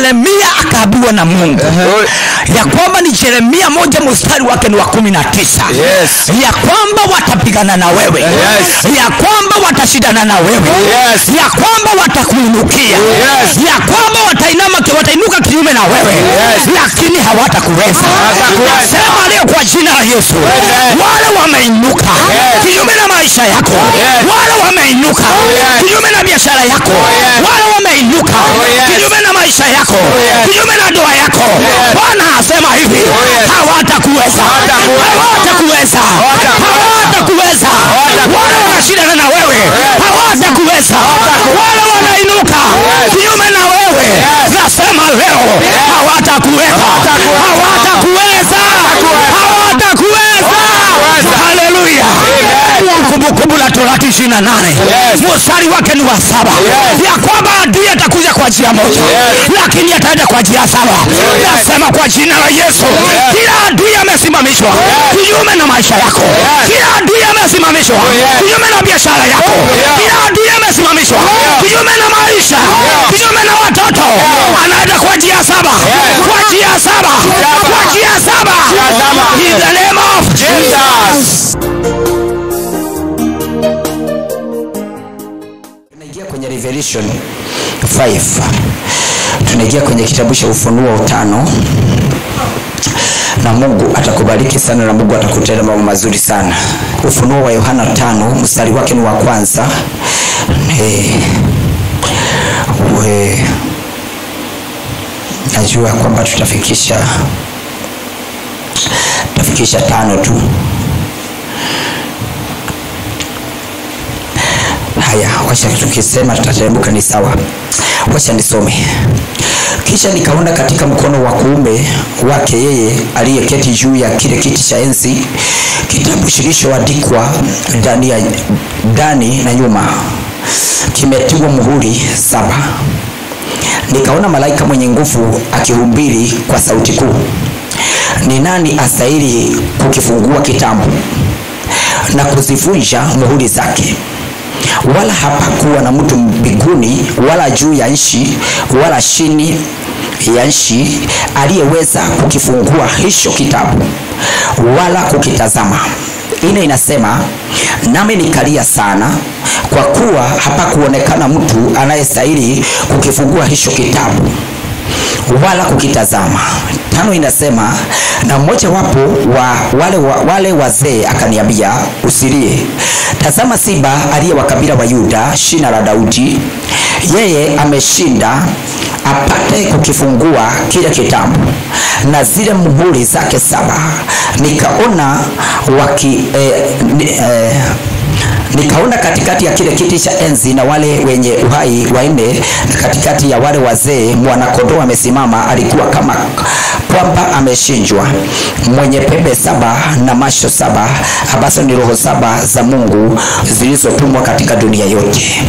yeremia akaambiwa na mungu ya kwamba ni yeremia moja mstari wake ni wa kumi na tisa Yes. ya kwamba watapigana na wewe Yes. ya kwamba watashindana na wewe Yes. ya kwamba watakuinukia Yes. ya kwamba watainama watainuka kinyume na wewe Yes. lakini hawatakuweza Hawatakuweza. sema leo kwa jina la yesu Amen. wale wameinuka Yes. kinyume na maisha yako Yes. wale wameinuka yes. kinyume na biashara yako yes. wale wameinuka yes. kinyume na maisha yako yes. kinyume na ndoa yako bwana asema hivi yes. hawatakuweza Hawatakuweza. hawatakuweza hawatakuweza wale wanashindana na wewe hawatakuweza wale wanainuka kinyume na wewe nasema leo hawatakuweza hawatakuweza hawatakuweza haleluya kumbukumbu la torati ishirini na nane mstari wake ni wa saba ya kwamba adui atakuja kwa njia moja lakini ataenda kwa njia saba nasema kwa jina la yesu kila adui amesimamishwa kinyume na maisha yako kila adui amesimamishwa kinyume na biashara yako kila adui amesimamishwa kinyume na maisha kinyume na watoto anaenda kwa njia saba kwa njia saba kwa njia saba in the name of jesus tunaingia kwenye revelation 5 tunaingia kwenye kitabu cha ufunuo tano na mungu atakubariki sana na mungu atakutenda mambo mazuri sana ufunuo wa yohana tano mstari wake ni wa kwanza Eh, we najua kwamba tutafikisha tutafikisha tano tu haya wacha tukisema tutateremka ni sawa wacha nisome kisha nikaona katika mkono wa kuume wake yeye aliyeketi juu ya kile kiti cha enzi kitabu kilichoandikwa ndani ya ndani na nyuma kimetiwa muhuri saba nikaona malaika mwenye nguvu akihubiri kwa sauti kuu ni nani astahili kukifungua kitabu na kuzivunja muhuri zake wala hapakuwa na mtu mbinguni wala juu ya nchi wala chini ya nchi aliyeweza kukifungua hicho kitabu wala kukitazama ine inasema nami nikalia sana kwa kuwa hapakuonekana mtu anayestahili kukifungua hicho kitabu wala kukitazama tano inasema na mmoja wapo wa wale, wa, wale wazee akaniambia usilie tazama simba aliye wa kabila wa yuda shina la daudi yeye ameshinda apate kukifungua kile kitabu na zile muhuri zake saba nikaona waki eh, ni, eh, nikaona katikati ya kile kiti cha enzi na wale wenye uhai wanne na katikati ya wale wazee mwanakondoo amesimama alikuwa kama kwamba ameshinjwa mwenye pembe saba na macho saba ambazo ni roho saba za mungu zilizotumwa katika dunia yote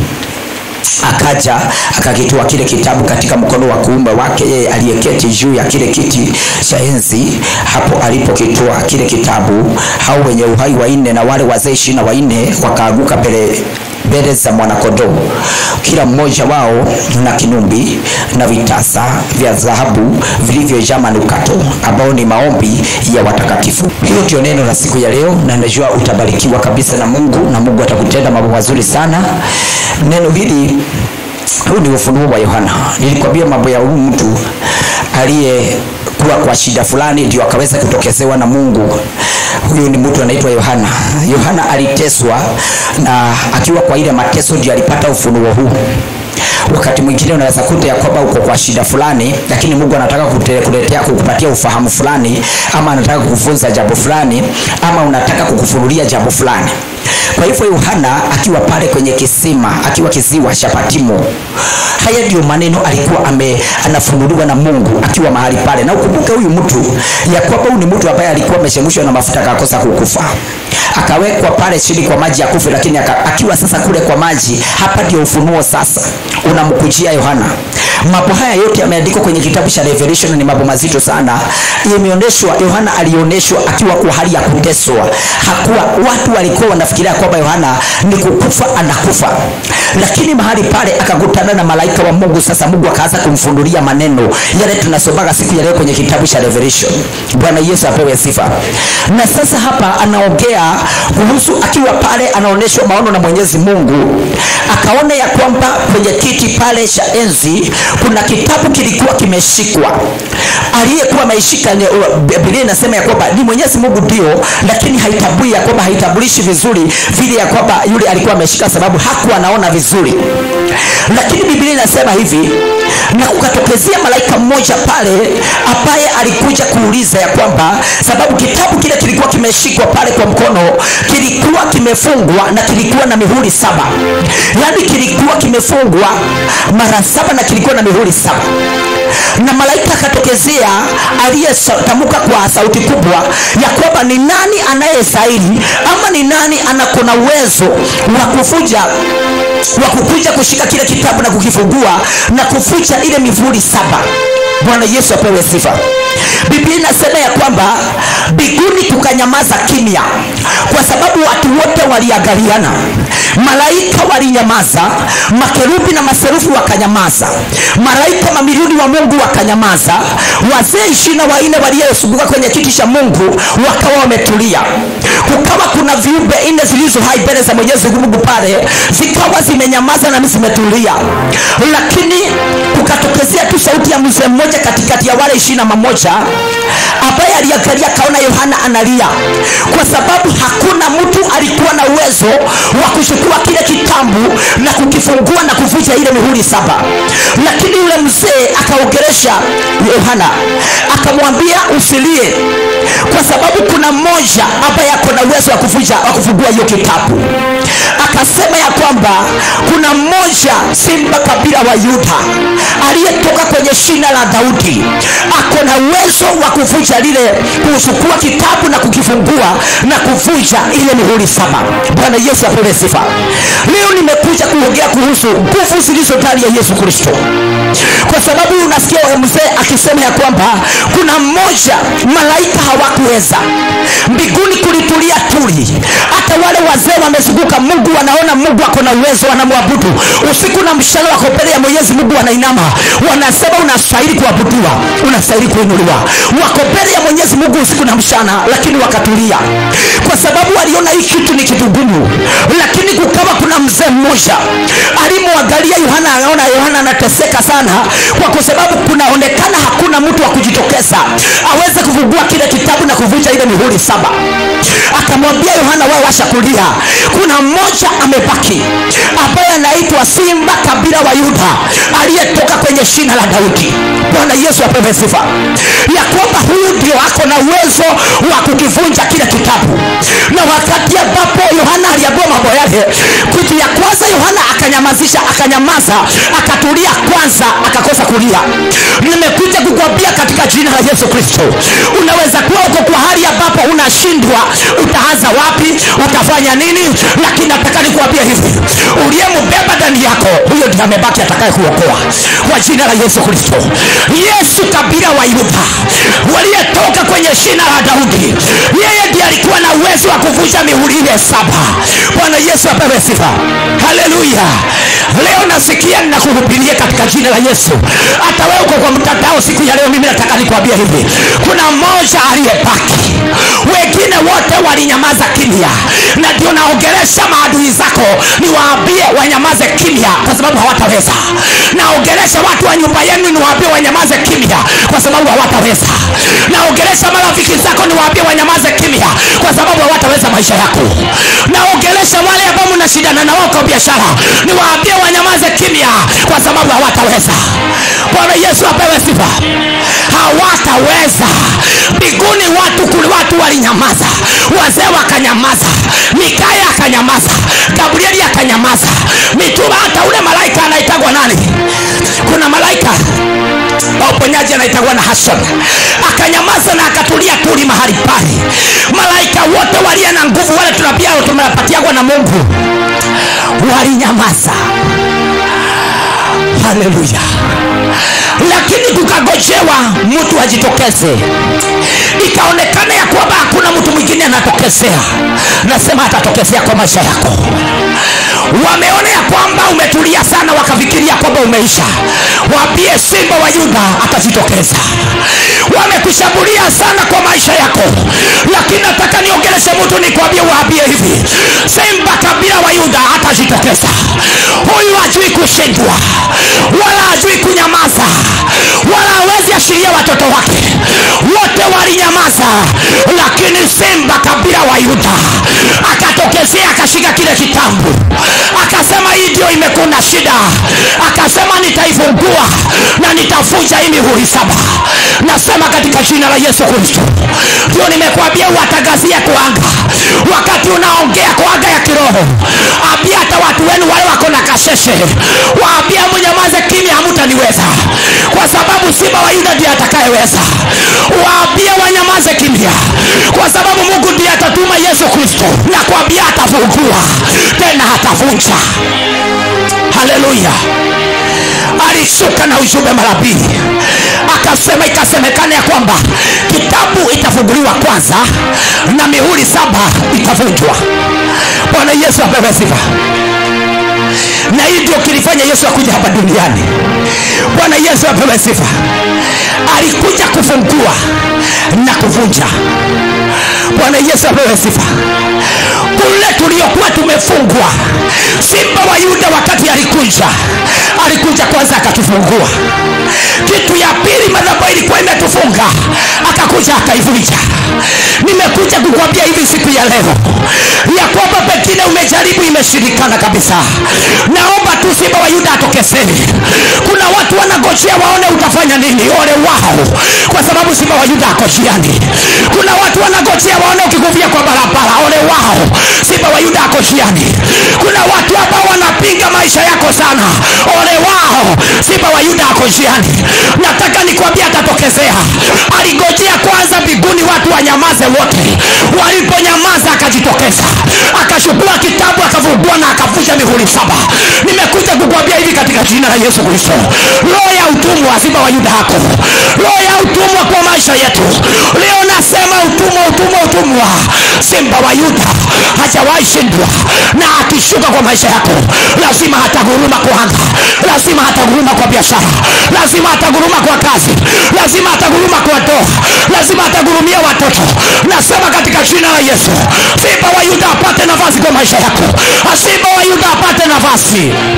akaja akakitoa kile kitabu katika mkono wa kuume wake yeye aliyeketi juu ya kile kiti cha enzi hapo alipokitoa kile kitabu hao wenye uhai wanne na wale wazee ishirini na wanne wakaaguka mbele mbele za mwanakondoo kila mmoja wao na kinumbi na vitasa vya dhahabu vilivyojaa manukato ambao ni maombi ya watakatifu hiyo ndio neno la siku ya leo na najua utabarikiwa kabisa na mungu na mungu atakutenda mambo mazuri sana neno hili huu ni ufunuo wa yohana nilikwambia mambo ya huyu mtu aliyekuwa kwa shida fulani ndio akaweza kutokezewa na mungu huyu ni mtu anaitwa yohana yohana aliteswa na akiwa kwa ile mateso ndio alipata ufunuo huu wakati mwingine unaweza kuta ya kwamba uko kwa shida fulani lakini mungu anataka kute- kuletea kukupatia ufahamu fulani ama anataka kukufunza jambo fulani ama unataka kukufunulia jambo fulani kwa hivyo yohana akiwa pale kwenye kisima akiwa kisiwa cha patimo haya ndio maneno alikuwa ame, anafunuliwa na mungu akiwa mahali pale na ukumbuke huyu mtu ya kwamba huyu ni mtu ambaye alikuwa amechemshwa na mafuta akakosa kukufa akawekwa pale chini kwa maji ya kufe lakini aka, akiwa sasa kule kwa maji hapa ndio ufunuo sasa unamkujia yohana mambo haya yote yameandikwa kwenye kitabu cha revelation na ni mambo mazito sana imeonyeshwa yohana alionyeshwa akiwa kwa hali ya kuteswa hakuwa watu walikuwa wanafikiria kwamba yohana ni kukufa anakufa lakini mahali pale akakutana na malaika wa mungu sasa mungu akaanza kumfundulia maneno yale tunasomaga siku ya leo kwenye kitabu cha revelation bwana yesu apewe sifa na sasa hapa anaongea kuhusu akiwa pale anaonyeshwa maono na mwenyezi mungu akaona ya kwamba kwenye kiti pale cha enzi kuna kitabu kilikuwa kimeshikwa aliyekuwa ameishika ni- biblia inasema ya kwamba ni mwenyezi mungu ndio lakini haitambui ya kwamba haitambulishi vizuri vile ya kwamba yule alikuwa ameshika sababu hakuwa anaona vizuri lakini biblia inasema hivi na kukatokezea malaika mmoja pale ambaye alikuja kuuliza ya kwamba sababu kitabu kile kilikuwa kimeshikwa pale kwa mkono kilikuwa kimefungwa na kilikuwa na mihuri saba yaani kilikuwa kimefungwa mara saba na kilikuwa na mihuri saba na malaika akatokezea aliyetamka kwa sauti kubwa ya kwamba ni nani anayestahili ama ni nani anakona uwezo wa kuvuja wa kukuja kushika kile kitabu na kukifungua na kufucha ile mivuli saba bwana yesu apewe sifa biblia inasema ya kwamba mbinguni kukanyamaza kimya kwa sababu watu wote waliangaliana malaika walinyamaza makerubi na maserufi wakanyamaza malaika mamilioni wa mungu wakanyamaza wazee ishirina wanne waliyezunguka kwenye kiti cha mungu wakawa wametulia kukawa kuna viumbe nne zilizo hai mbele za mwenyezi mungu pale zikawa zimenyamaza na zimetulia lakini kukatokezea tu sauti ya mzee mmoja katikati ya wale ishirina mamoja ambaye aliangalia akaona yohana analia kwa sababu hakuna mtu alikuwa na uwezo wa kuchukua kile kitambu na kukifungua na kuvuja ile mihuri saba lakini yule mzee akaongeresha yohana akamwambia usilie kwa sababu kuna mmoja ambaye ako na uwezo wa kuvuja wa kufungua hiyo kitabu akasema ya kwamba kuna mmoja simba kabila wa yuda aliyetoka kwenye shina la daudi ako na uwezo wa kuvuja lile kuchukua kitabu na kukifungua na kuvuja ile mihuri saba bwana yesu apewe sifa leo nimekuja kuongea kuhusu nguvu zilizo ndani ya yesu kristo kwa sababu unasikia mzee akisema ya kwamba kuna mmoja malaika hawakuweza mbinguni kulitulia tuli hata wale wazee wamezunguka mungu wanaona mungu ako na uwezo wanamwabudu usiku na mchana wako mbele ya mwenyezi mungu wanainama wanasema unastahili kuabudiwa unastahili kuinuliwa wako mbele ya mwenyezi mungu usiku na mchana lakini wakatulia kwa sababu waliona hii kitu ni kitu ngumu lakini kukawa kuna mzee mmoja alimwangalia yohana anaona yohana anateseka sana kwa sababu kunaonekana hakuna mtu wa kujitokeza aweze kufungua kile kitabu na kuvuja ile mihuri saba akamwambia yohana wewe washa kulia kuna mmoja amebaki ambaye anaitwa simba kabila wa yuda aliyetoka kwenye shina la daudi bwana yesu apewe sifa ya kwamba huyu ndio ako na uwezo wa kukivunja kile kitabu na wakati ambapo yohana aliambiwa mambo yale kitu ya kwanza yohana akanyamazisha akanyamaza akatulia kwanza akakosa kulia nimekuja kukwambia katika jina la yesu kristo unaweza kuwa uko kwa hali ambapo unashindwa utaanza wapi utafanya nini lakini nataka nikuambia hivi uliyembeba ndani yako huyo ndiye amebaki atakaye kuokoa kwa jina la yesu kristo yesu kabila wa yuda waliyetoka kwenye shina la daudi yeye ndiye alikuwa na uwezo wa kuvunja mihuri ile saba bwana yesu apewe sifa haleluya leo nasikia ninakuhubiria katika jina la yesu hata wewe uko kwa mtandao siku ya leo mimi nataka nikuambia hivi kuna mmoja aliyebaki wengine wote walinyamaza kimya na ndio naongelesha maadui zako niwaambie wanyamaze kimya kwa sababu hawataweza naongelesha watu wa nyumba yenu niwaambie wanyamaze kimya kwa sababu hawataweza naongelesha marafiki zako niwaambie wanyamaze kimya kwa sababu hawataweza maisha yako naongelesha wale ambao mnashindana na wao kwa biashara niwaambie wanyamaze kimya kwa sababu hawataweza bwana yesu apewe sifa hawataweza mbinguni watu kule watu walinyamaza wazee wakanyamaza mikaya akanyamaza gabrieli akanyamaza mitume hata ule malaika anaitagwa nani kuna malaika wa uponyaji anaitagwa na hason akanyamaza na akatulia tuli mahali pale malaika wote walia na nguvu wale tunapia tumepatiagwa na mungu walinyamaza haleluya lakini kukagojewa mtu ajitokeze ikaonekana ya kwamba hakuna mtu mwingine anatokezea nasema atatokezea kwa maisha yako wameona ya kwamba umetulia sana wakafikiria kwamba umeisha waambie simba wa yuda atajitokeza wamekushambulia sana kwa maisha yako lakini nataka niongeleshe mtu nikwambie waambie hivi simba kabila wa yuda atajitokeza huyu hajui kushindwa wala hajui kunyamaza wala hawezi ashiria watoto wake wote walinyamaza lakini simba kabila wa yuda akatokezea akashika kile kitambu akasema hii ndio imekuna shida akasema nitaifungua na nitavunja hii mihuri saba nasema katika jina la yesu kristo ndio nimekwambia uwatangazia kuanga wakati unaongea kwa anga ya kiroho ambia hata watu wenu wale wako na kasheshe waambia mnyamaze kimya hamutaniweza kwa sababu simba wa yuda ndiye atakayeweza waambie wanyamaze kimya kwa sababu mungu ndiye atatuma yesu kristo na kuambia atafungua tena atavunja haleluya alishuka na ujumbe mara mbili akasema ikasemekana ya kwamba kitabu itafunguliwa kwanza na mihuri saba itavunjwa bwana yesu apewe sifa na hii ndio kilifanya yesu akuja hapa duniani bwana yesu apewe sifa alikuja kufungua na kuvunja bwana yesu apewe sifa kule tuliokuwa tumefungwa simba wa yuda wakati alikuja alikuja kwanza akatufungua kitu ya pili madhabahu ilikuwa imetufunga akakuja akaivunja nimekuja kukwambia hivi siku ya leo ya kwamba pengine umejaribu imeshirikana kabisa naomba tu simba wa yuda atokezeni kuna watu wanagojea waone utafanya nini ole wao kwa sababu simba wa yuda ako njiani kuna watu wanagojea waone ukikuvia kwa barabara ole wao simba wa yuda ako njiani kuna watu ambao wanapinga maisha yako sana ole wao simba wa yuda ako njiani nataka nikwambia atatokezea aligojea kwanza mbinguni watu wanyamaze wote waliponyamaza akajitokeza akachukua kitabu akafungua na akavunja mihuri saba nimekuja kukwambia hivi katika jina la yesu kristo roho ya utumwa wa simba wa yuda hako roho ya utumwa kwa maisha yetu leo nasema utumwa utumwa utumwa simba wa yuda hajawahi shindwa na akishuka kwa maisha yako lazima hataguruma kwa anga lazima hataguruma kwa biashara lazima hataguruma kwa kazi lazima hataguruma kwa ndoa lazima hatagurumia watoto nasema katika jina la yesu simba wa yuda apate nafasi kwa maisha yako simba wa yuda apate nafasi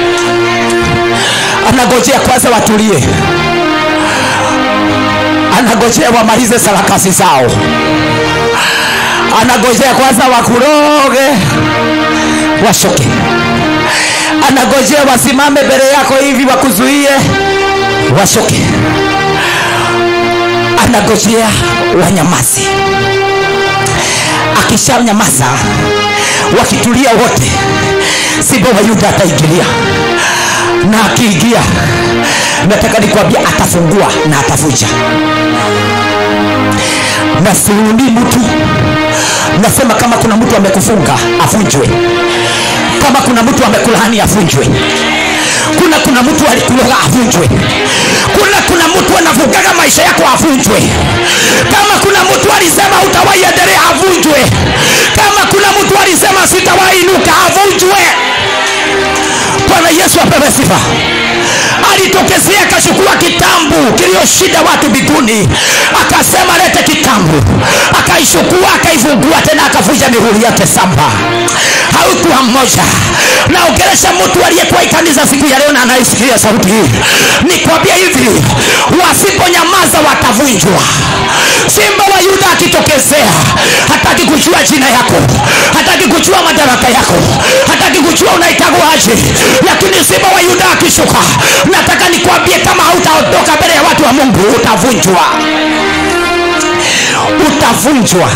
anagojea kwanza watulie anagojea wamalize sarakasi zao anagojea kwanza wakuroge washoke anagojea wasimame mbele yako hivi wakuzuie washoke anagojea wanyamazi akishanyamaza wakitulia wote simba wa yuda ataingilia na akiingia nataka nikwambia atafungua na atavunja na siunii mtu nasema kama kuna mtu amekufunga avunjwe kama kuna mtu amekulaani avunjwe kuna kuna mtu alikuloga avunjwe kuna kuna mtu anavugaga maisha yako avunjwe kama kuna mtu alisema utawahi endelea avunjwe kama kuna mtu alisema sitawahi inuka avunjwe bwana yesu apewe sifa alitokezea akachukua kitambu kiliyoshinda watu mbinguni akasema lete kitambu akaishukua akaifungua tena akavunja mihuri yote saba haukuwa mmoja naongelesha mtu aliyekuwa ikanisa siku ya leo na anaisikia sauti hii nikwambia hivi wasiponyamaza watavunjwa simba wa yuda akitokezea hataki kujua jina yako hataki kujua madaraka yako hataki kujua unaitagwa aje lakini simba wa yuda akishuka nataka nikwambie kama hautaondoka mbele ya watu wa mungu utavunjwa utavunjwa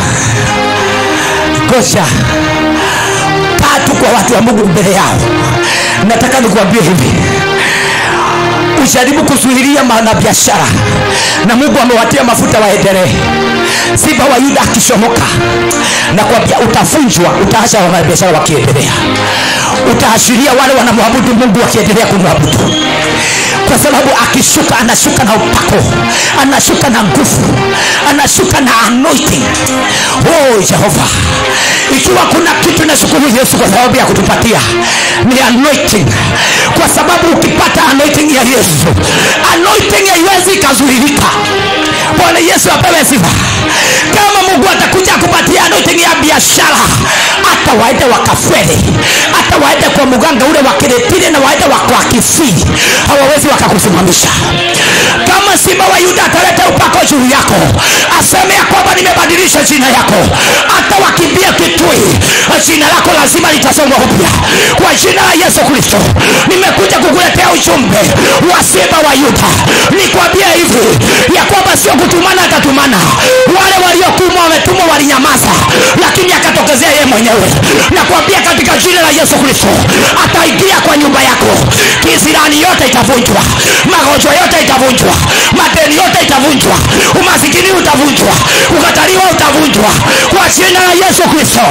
goja tatu kwa watu wa mungu mbele yao nataka nikuambie hivi ujaribu kuzuhilia na biashara na mungu amewatia mafuta waendelee simba wa yuda akishomoka na kuambia utavunjwa utaacha wanabiashara wakiendelea utaashiria wale wanamwabudu mungu wakiendelea kumwabudu kwa sababu akishuka anashuka na upako anashuka na nguvu anashuka na anointing oh jehova ikiwa kuna kitu nashukuru yesu kwa sababu ya kutupatia ni anointing kwa sababu ukipata anointing ya yesu anointing haiwezi ikazuilika bwana yesu apewe sifa kama mungu atakuja kupatia anointing ya biashara hata waende wakafwele hata waende kwa muganga ule wa kiretile na waende wako akifii hawawezi wakakusimamisha kama simba wa yuda ataleta upako juu yako aseme ya kwamba nimebadilisha jina yako hata wakimbia kitui jina lako lazima litasomwa upya kwa jina la yesu kristo nimekuja kukuletea ujumbe wa simba wa yuda nikwambie hivi ya kwamba sio kutumana atatumana wale waliokumwa wametumwa walinyamaza lakini akatokezea yeye mwenyewe nakwambia katika jina la yesu kristo ataingia kwa nyumba yako kisirani yote itavunjwa magonjwa yote itavunjwa madeni yote itavunjwa umasikini utavunjwa ukataliwa utavunjwa kwa jina la yesu kristo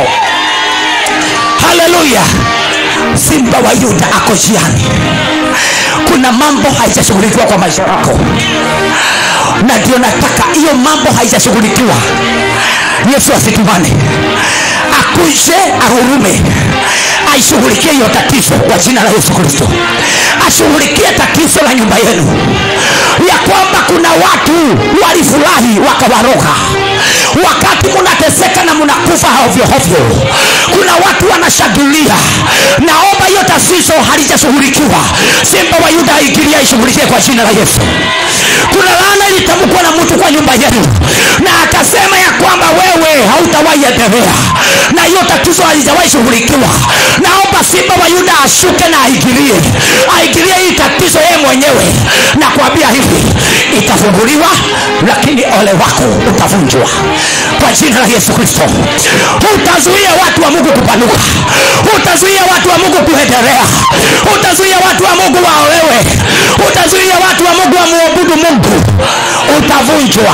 haleluya simba wa yuda ako jiani kuna mambo haijashughulikiwa kwa maisha yako na ndio nataka hiyo mambo haijashughulikiwa yesu asitumane akuje ahurume aishughulikie hiyo tatizo kwa jina la yesu kristo ashughulikie tatizo la nyumba yenu ya kwamba kuna watu walifurahi wakawaroga wakati munateseka na munakufa hovyohovyo kuna watu wanashangilia naomba hiyo tatizo halijashughulikiwa simba wa yuda aingilia ishughulikie kwa jina la yesu kuna laana ilitamkwa na mtu kwa nyumba yenu na akasema ya kwamba wewe hautawahi endelea na hiyo tatizo halijawahi shughulikiwa naomba simba wa yuda ashuke na aingilie aingilie hii tatizo yeye mwenyewe na kuambia hivi itafunguliwa lakini ole wako utavunjwa kwa jina la yesu kristo utazuia watu wa mungu kupanuka utazuia watu wa mungu kuendelea utazuia watu wa mungu waolewe utazuia watu wa mungu wamwabudu mungu utavunjwa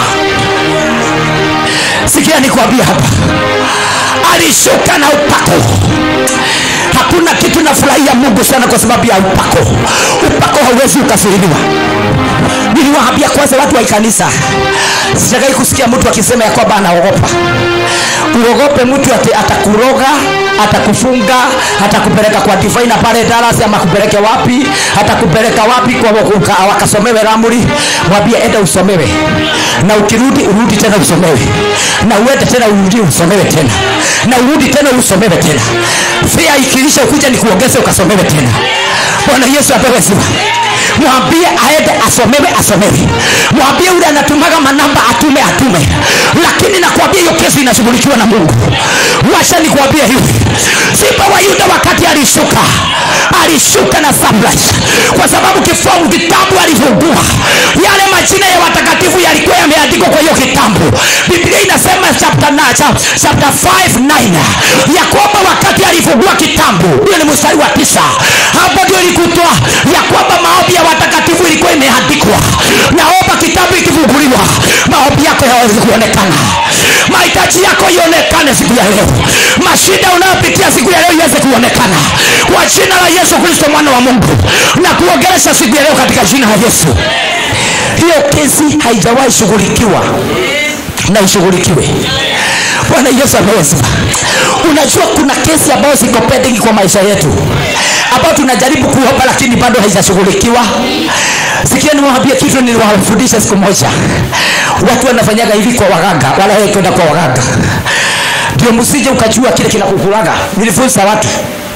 sikia nikwambia hapa alishuka na upako hakuna kitu nafurahia mungu sana kwa sababu ya upako upako hauwezi ukafiriliwa niliwaambia kwanza watu wa kanisa sijagai kusikia mtu akisema ya kwamba anaogopa uogope mtu ati atakuroga atakufunga atakupeleka kwa divaina pale Dallas ama kupeleke wapi atakupeleka wapi kwa wakuka- wakasomewe ramuri mwambie enda usomewe na ukirudi urudi tena usomewe na uende tena urudi usomewe tena na urudi tena usomewe tena fia ikilisha ukuja ni kuongeze ukasomewe tena bwana yesu apewe sifa mwambie aende asomewe asomewe mwambie ule anatumaga manamba atume atume lakini nakwambia hiyo kesi inashughulikiwa na mungu washa nikuambie hivi simba wa yuda wakati alishuka alishuka na sunlight kwa sababu kifungu kitabu alifungua yale majina ya watakatifu yalikuwa yameandikwa kwa hiyo kitabu biblia inasema chapter, na, cha- chapter 5 9 ya kwamba wakati alifungua kitabu hiyo ni mstari wa tisa hapo ndio ilikutwa ya kwamba maombi ya watakatifu ilikuwa imeandikwa naomba kitabu ikifunguliwa maombi yako yawezi kuonekana mahitaji yako ionekane siku ya leo mashida unayopitia siku ya leo iweze kuonekana kwa jina la yesu kristo mwana wa mungu na kuongelesha siku ya leo katika jina la yesu hiyo kesi haijawahi shughulikiwa na ishughulikiwe bwana yesu ameweza unajua kuna kesi ambayo ziko pending kwa maisha yetu ambayo tunajaribu kuomba lakini bado haijashughulikiwa sikia niwaambie kitu niliwafundisha siku moja watu wanafanyaga hivi kwa waganga wala kwenda kwa waganga ndio msije ukajua kile kinakukulaga nilifunza watu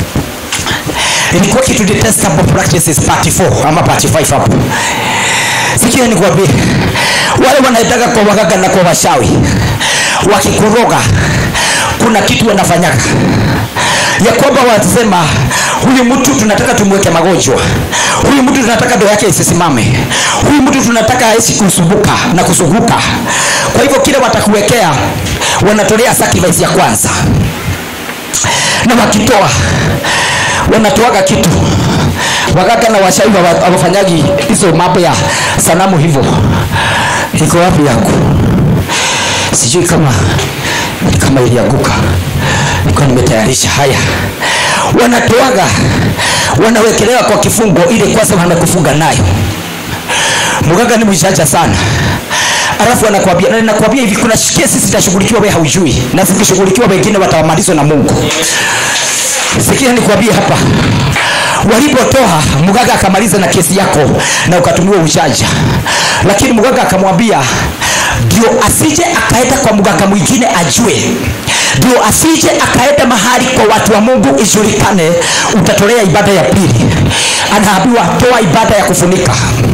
ilikuwa kitu detestable practices part 4 ama part 5 hapo sikia nikwambie wale wanaendaga kwa waganga na kwa washawi wakikuroga kuna kitu wanafanyaga ya kwamba wanasema huyu mtu tunataka tumweke magonjwa huyu mtu tunataka ndoa yake isisimame huyu mtu tunataka aishi kusumbuka na kusunguka kwa hivyo kile watakuwekea wanatolea sacrifice ya kwanza na wakitoa wanatoaga kitu waganga na washauri hawa- hawafanyagi hizo mambo ya sanamu hivyo iko wapi yangu sijui kama kama ilianguka nilikuwa nimetayarisha haya wanatoaga wanawekelewa kwa kifungo ili kwanza wamekufunga nayo mganga ni mjanja sana alafu anakwambia na nakwambia hivi kuna kesi zitashughulikiwa wewe haujui na zikishughulikiwa wengine watawamalizwa na mungu sikia nikwambie hapa walipotoa mganga akamaliza na kesi yako na ukatumiwa ujanja lakini mganga akamwambia ndio asije akaenda kwa mganga mwingine ajue ndio asije akaenda mahali kwa watu wa mungu ijulikane utatolea ibada ya pili anaambiwa toa ibada ya kufunika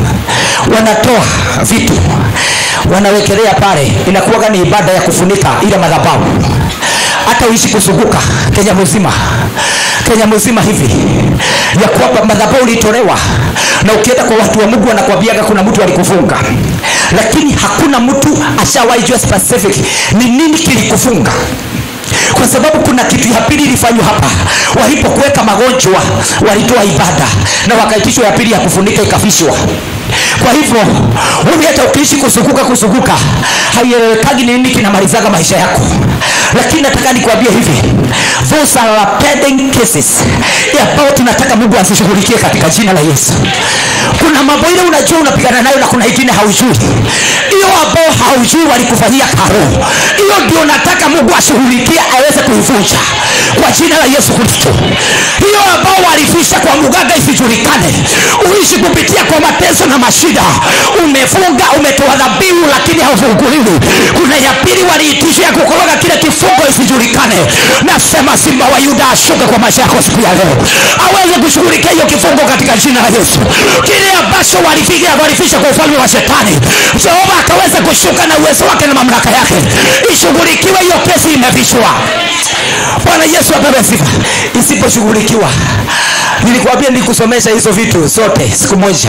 wanatoa vitu wanawekelea pale inakuwaga ni ibada ya kufunika ile madhabahu hata uishi kuzunguka kenya mzima kenya mzima hivi ya kwamba madhabahu ulitolewa na ukienda kwa watu wa mungu wanakwambiaga kuna mtu alikufunga lakini hakuna mtu ashawahi jua specific ni nini kilikufunga kwa sababu kuna kitu ya pili ilifanywa hapa walipokuweka magonjwa walitoa ibada na wakaitishwa ya pili ya kufunika ikafishwa kwa hivyo wewe hata ukiishi kuzunguka kuzunguka haielewekagi ni nini kinamalizaga maisha yako lakini nataka nikwambie hivi those are pending cases ambao tunataka mungu azishughulikie katika jina la yesu kuna mambo ile unajua unapigana nayo na kuna ingine haujui hiyo ambao haujui walikufanyia karo hiyo ndio nataka mungu ashughulikie aweze kuivunja kwa jina la yesu kristo hiyo ambao walifisha kwa mganga isijulikane uishi kupitia kwa mateso na mashida umefunga umetoa dhabihu lakini haufunguliwi kuna ya pili waliitisha ya kukoroga kile kifungo isijulikane nasema simba wa yuda ashuke kwa maisha yako siku ya leo aweze kushughulikia hiyo kifungo katika jina la yesu kile ambacho walifikia walifisha kwa ufalme wa shetani jehova akaweza kushuka na uwezo wake na mamlaka yake ishughulikiwe hiyo kesi imevishwa bwana yesu apewe sifa isiposhughulikiwa nilikwambia nikusomesha hizo vitu zote siku moja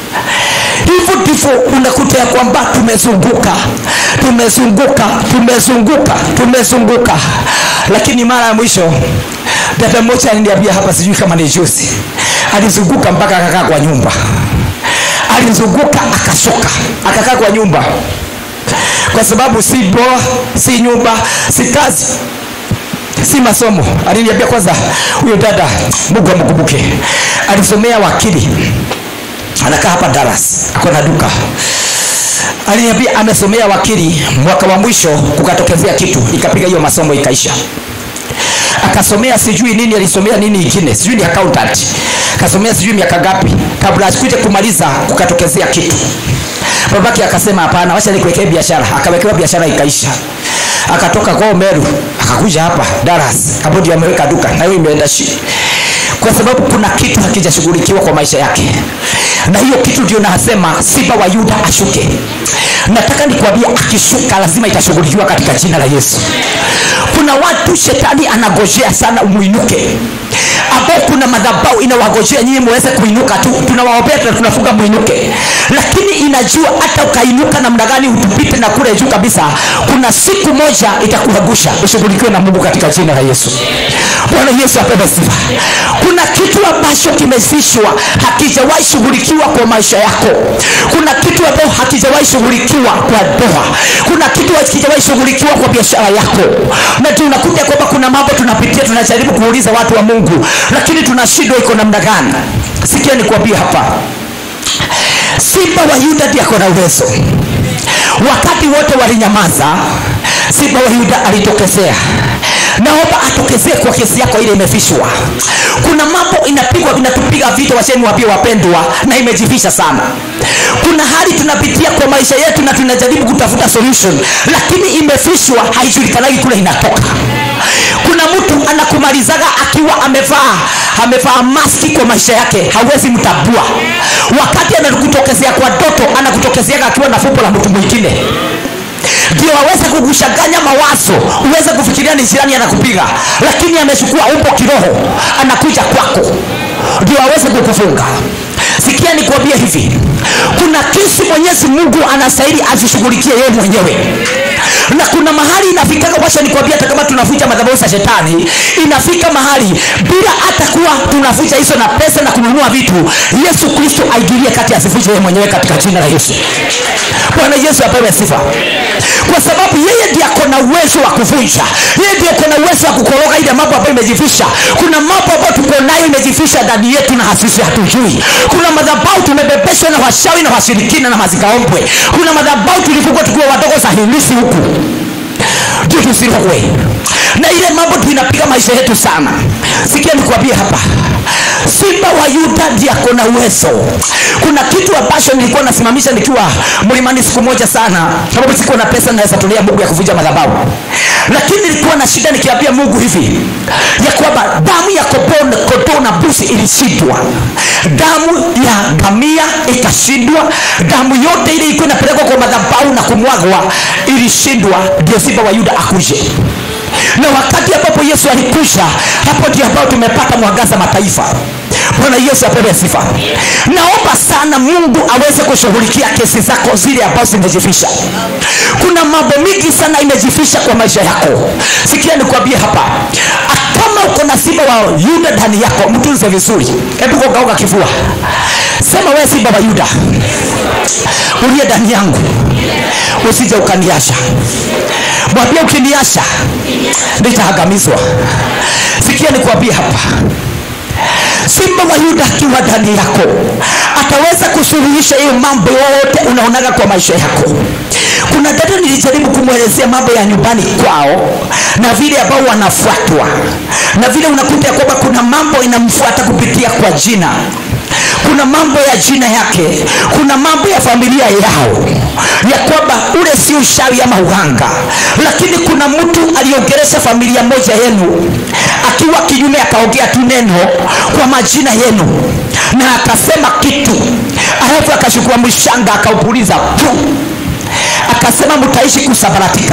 hivyo ndivyo unakuta ya kwamba tumezunguka tumezunguka tumezunguka tumezunguka lakini mara ya mwisho dada mmoja aliniambia hapa sijui kama ni juzi alizunguka mpaka akakaa kwa nyumba alizunguka akashuka akakaa kwa nyumba kwa sababu si boa si nyumba si kazi si masomo aliniambia kwanza huyo dada mungu amkumbuke alisomea wakili anakaa hapa Dallas ako na duka aliniambia amesomea wakili mwaka wa mwisho kukatokezea kitu ikapiga hiyo masomo ikaisha akasomea sijui nini alisomea nini ingine sijui ni accountant akasomea sijui miaka ngapi kabla asikuje kumaliza kukatokezea kitu babake akasema hapana wacha nikuwekee biashara akawekewa biashara ikaisha akatoka kwao Meru akakuja hapa Dallas hapo ndio ameweka duka na hiyo imeenda shi kwa sababu kuna kitu hakijashughulikiwa kwa maisha yake na hiyo kitu ndio nasema simba wa yuda ashuke nataka nikwambie akishuka lazima itashughulikiwa katika jina la yesu kuna watu shetani anagojea sana umwinuke ambao kuna madhabau inawagojea nyinyi muweze kuinuka tu tunawaombea na tunafunga mwinuke lakini inajua hata ukainuka namna gani utupite na kule juu kabisa kuna siku moja itakuangusha ushughulikiwe na mungu katika jina la yesu bwana yesu apewe sifa kuna kitu ambacho kimefishwa hakijawahi shughulikiwa kwa maisha yako kuna kitu ambacho hakijawahi shughulikiwa kwa ndoa kuna kitu hakijawahi shughulikiwa kwa biashara yako na tunakuta kwamba kuna mambo tunapitia tunajaribu kuuliza watu wa mungu lakini tunashindwa iko namna gani sikia nikuambia hapa simba wa yuda ndiye ako na uwezo wakati wote walinyamaza simba wa yuda alitokezea naomba atokezee kwa kesi yako ile imefishwa kuna mambo inapigwa inatupiga vita wacheni wapie wapendwa na imejifisha sana kuna hali tunapitia kwa maisha yetu na tunajaribu kutafuta solution lakini imefishwa haijulikanagi kule inatoka kuna mtu anakumalizaga akiwa amevaa amevaa maski kwa maisha yake hawezi mtabua wakati anakutokezea kwa doto anakutokezeaga akiwa na fumbo la mtu mwingine ndio aweze kukushanganya mawazo uweze kufikiria ni jirani anakupiga lakini amechukua umbo kiroho anakuja kwako ndio aweze kukufunga sikia nikuambia hivi kuna kesi mwenyezi mungu anastahili azishughulikie yeye mwenyewe na kuna mahali inafikaga wacha nikwambia hata kama tunafuja madhabahu za shetani inafika mahali bila hata kuwa tunafuja hizo na pesa na kununua vitu yesu kristo aingilie kati asifuje yeye mwenyewe katika jina la yesu bwana yesu apewe sifa kwa sababu yeye ndiye ako na uwezo wa kuvunja yeye ndiye ako na uwezo wa kukoroga ile mambo ambayo imejifisha kuna mambo ambayo tuko nayo imejificha ndani yetu na hasisi hatujui kuna madhabau tumebebeshwa na washawi na washirikina na mazikaombwe kuna madhabau tulifungwa tukiwa wadogo za hilisi huku ndio tusirogwe na ile mambo tuinapiga maisha yetu sana sikia nikuambie hapa simba wa yuda ndiye ako na uwezo kuna kitu ambacho nilikuwa nasimamisha nikiwa mlimani siku moja sana sababu sikuwa na pesa naweza tolea mungu ya kuvunja madhabahu lakini nilikuwa na shida nikiambia mungu hivi ya kwamba damu ya kondoo kondoo na busi ilishindwa damu ya ngamia ikashindwa damu yote ile ilikuwa inapelekwa kwa madhabahu na kumwagwa ilishindwa ndio simba wa yuda akuje na wakati ambapo yesu alikuja hapo ndio ambao tumepata mwangaza mataifa bwana yesu apewe sifa naomba sana mungu aweze kushughulikia kesi zako zile ambazo zimejificha kuna mambo mingi sana imejificha kwa maisha yako sikia nikuambie hapa kama uko na simba wa yuda ndani yako mtunze vizuri hebu kogauka kifua sema wewe simba wa yuda uliye ndani yangu usije ukaniasha mwambie ukiniasha nitaangamizwa sikia nikuambie hapa simba wa yuda akiwa ndani yako ataweza kusuluhisha hiyo mambo yote unaonaga kwa maisha yako kuna dada nilijaribu kumwelezea mambo ya nyumbani kwao na vile ambao wanafuatwa na vile unakuta ya kwamba kuna mambo inamfuata kupitia kwa jina kuna mambo ya jina yake kuna mambo ya familia yao ya kwamba ule si ushawi ama uhanga lakini kuna mtu aliongeresha familia moja yenu akiwa kinyume akaongea tu neno kwa majina yenu na akasema kitu alafu akachukua mshanga akaupuliza tu akasema mtaishi kusambaratika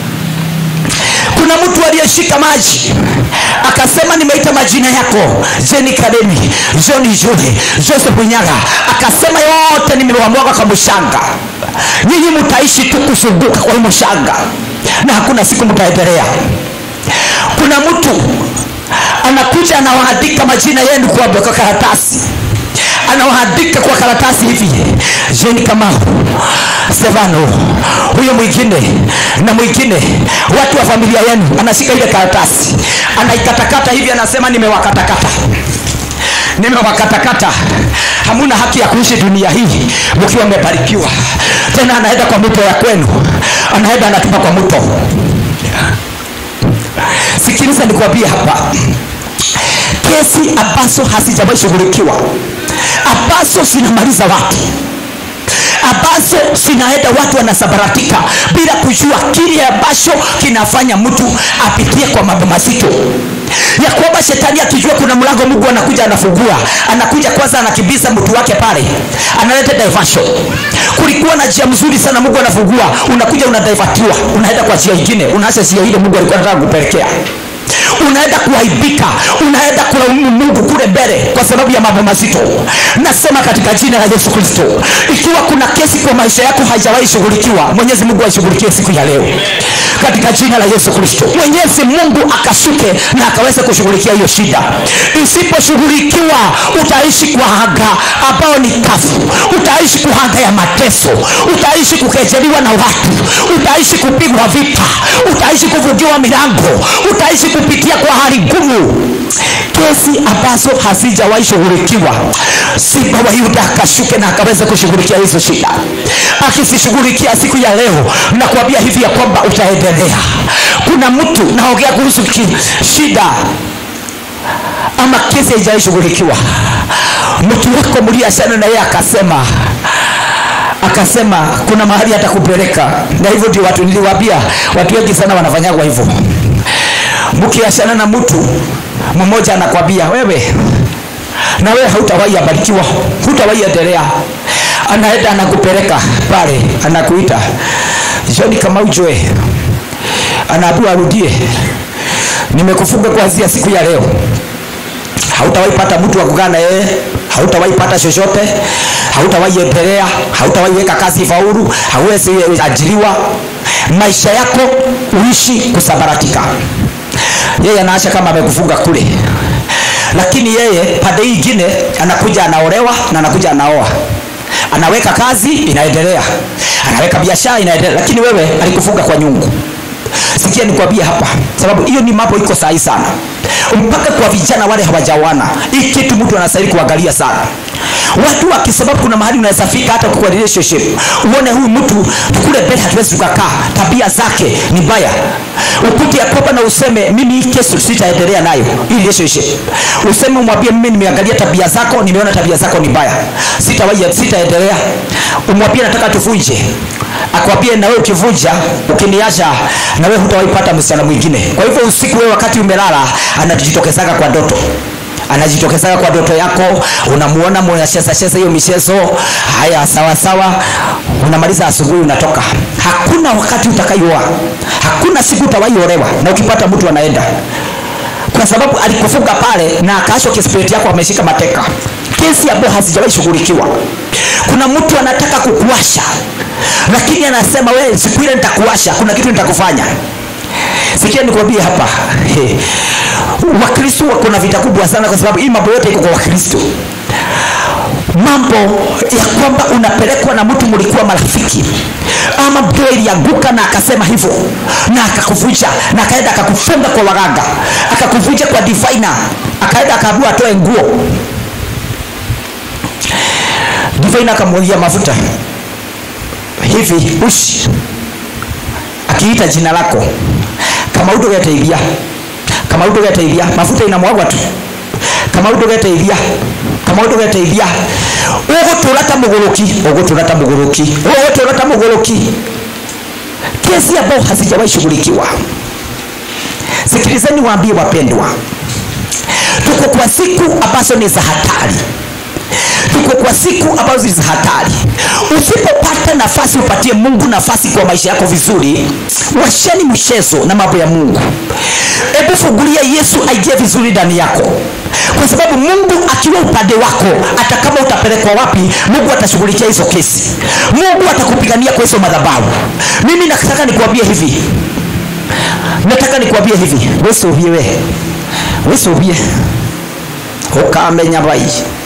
kuna mtu aliyeshika maji akasema nimeita majina yako jeni kademi joni jule joseph nyaga akasema yote nimewamwaga kwa mshanga nyinyi mtaishi tu kuzunguka kwa hii mshanga na hakuna siku mtaendelea kuna mtu anakuja anawaandika majina yenu kwa, kwa karatasi anawaandika kwa karatasi hivi jeni kamau stefano huyo mwingine na mwingine watu wa familia yenu anashika ile karatasi anaikatakata hivi anasema nimewakatakata nimewakatakata hamuna haki ya kuishi dunia hii mkiwa mmebarikiwa tena anaenda kwa mto ya kwenu anaenda anatuma kwa mto sikiliza nikuambie hapa kesi ambazo hazijawahi shughulikiwa ambazo zinamaliza watu ambazo zinaenda watu wanasabaratika bila kujua kile ambacho kinafanya mtu apitie kwa mambo mazito ya kwamba shetani akijua kuna mlango mungu anakuja anafungua anakuja kwanza anakimbiza mtu wake pale analeta diversion kulikuwa na njia mzuri sana mungu anafungua unakuja unadivatiwa unaenda kwa njia ingine unaacha njia ile mungu alikuwa anataka kupelekea unaenda kuaibika unaenda kulaumu mungu kule mbele kwa sababu ya mambo mazito nasema katika jina la yesu kristo ikiwa kuna kesi kwa maisha yako haijawahi shughulikiwa mwenyezi mungu aishughulikie siku ya leo katika jina la yesu kristo mwenyezi mungu akashuke na akaweza kushughulikia hiyo shida isiposhughulikiwa utaishi kwa hanga ambao ni kafu utaishi kwa hanga ya mateso utaishi kukejeliwa na watu utaishi kupigwa vita utaishi kuvugiwa milango utaishi kupitia kwa hali ngumu kesi ambazo hazijawahi shughulikiwa simba wa yuda akashuke na akaweza kushughulikia hizo shida akizishughulikia siku ya leo nakuambia hivi ya kwamba utaendelea kuna mtu naongea kuhusu shida ama kesi haijawahi shughulikiwa mtu wako mliachana na yeye akasema akasema kuna mahali atakupeleka na hivyo ndio watu niliwaambia watu wengi sana wanafanyagwa hivyo mkiachana na mtu mmoja anakwambia wewe na wewe hautawahi abarikiwa hutawahi endelea anaenda anakupeleka pale anakuita joni kama ujue anaambiwa arudie nimekufunga kuanzia siku ya leo hautawahi pata mtu wa kukaa na yeye hautawahi pata chochote hautawahi endelea hautawahi weka kazi faulu hauwezi ajiriwa maisha yako uishi kusambaratika yeye anaacha kama amekufunga kule lakini yeye pande hii ingine anakuja anaolewa na anakuja anaoa anaweka kazi inaendelea anaweka biashara inaendelea lakini wewe alikufunga kwa nyungu sikia nikwambie hapa sababu hiyo ni mambo iko sahi sana mpaka kwa vijana wale hawajawana hii kitu mtu anastahili kuangalia sana watu wakisababu kuna mahali unaweza fika hata kwa relationship uone huyu mtu kule mbele hatuwezi tukakaa tabia zake ni mbaya ukute ya kwamba na useme mimi hii kesi sitaendelea nayo hii relationship useme umwambie mimi nimeangalia tabia zako nimeona tabia zako ni mbaya sitawahi sitaendelea umwambie nataka tuvunje akwambie na wewe ukivunja ukiniacha na wewe hutawaipata msichana mwingine kwa hivyo usiku wewe wakati umelala anajitokezaga kwa ndoto anajitokezaga kwa ndoto yako unamuona mnacheza cheza hiyo michezo haya sawa sawa unamaliza asubuhi unatoka hakuna wakati utakaioa hakuna siku utawaiolewa na ukipata mtu anaenda kwa sababu alikufunga pale na akaachwa kispiriti yako ameshika mateka kesi ambayo hazijawahi shughulikiwa kuna mtu anataka kukuasha lakini anasema wewe siku ile nitakuasha kuna kitu nitakufanya sikia nikwambie hapa He. wakristo wako na vita kubwa sana kwa sababu hii mambo yote iko kwa wakristo mambo ya kwamba unapelekwa na mtu mlikuwa marafiki ama mtu ilianguka na akasema hivyo na akakuvunja na akaenda akakufunga kwa waganga akakuvunja kwa divina akaenda akaambiwa atoe nguo divina akamwagia mafuta hivi ushi akiita jina lako kama utogeteithia kama utogeteithia mafuta inamwagwa tu kama utogeteithia kama utogeteithia ugutura ta muguruki ugutura ta muguruki ugutura ta muguruki kesi ambao hazijawahi shughulikiwa sikilizeni waambie wapendwa tuko kwa siku ambazo ni za hatari tuko kwa siku ambazo ni za hatari usipopata nafasi upatie mungu nafasi kwa maisha yako vizuri washeni mchezo na mambo ya mungu hebu fungulia yesu aingie vizuri ndani yako kwa sababu mungu akiwa upande wako hata kama utapelekwa wapi mungu atashughulikia hizo kesi mungu atakupigania kwa hizo madhabahu mimi nataka nikuambie hivi nataka nikuambie hivi wesovie we wesovie ukamenya bai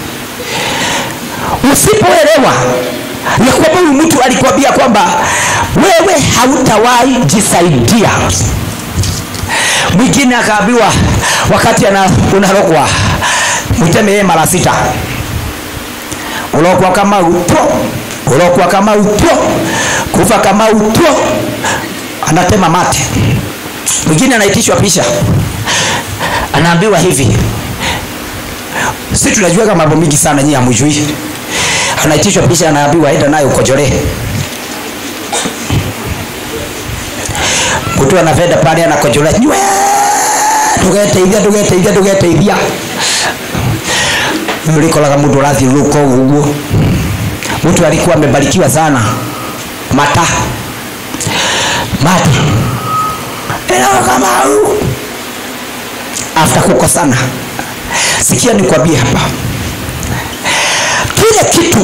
usipoelewa ya kwamba huyu mtu alikwambia kwamba wewe hautawahi jisaidia mwingine akaambiwa wakati ana, unarogwa mwiteme yeye mara sita urokwa kama utwo urokwa kama utwo kufa kama utwo anatema mate mwingine anaitishwa pisha anaambiwa hivi si tunajuaga mambo mingi sana nyinyi hamjui anaitishwa pisha anaambiwa enda nayo ukojolee mtu anavenda pale anakojolea nywe tugeteithia tugeteithia tugeteithia ulikoraga mtu arathiũrũrũka ũguo mtu alikuwa amebarikiwa sana mata mata eno kamau after kukosana sikia nikwambie hapa kile kitu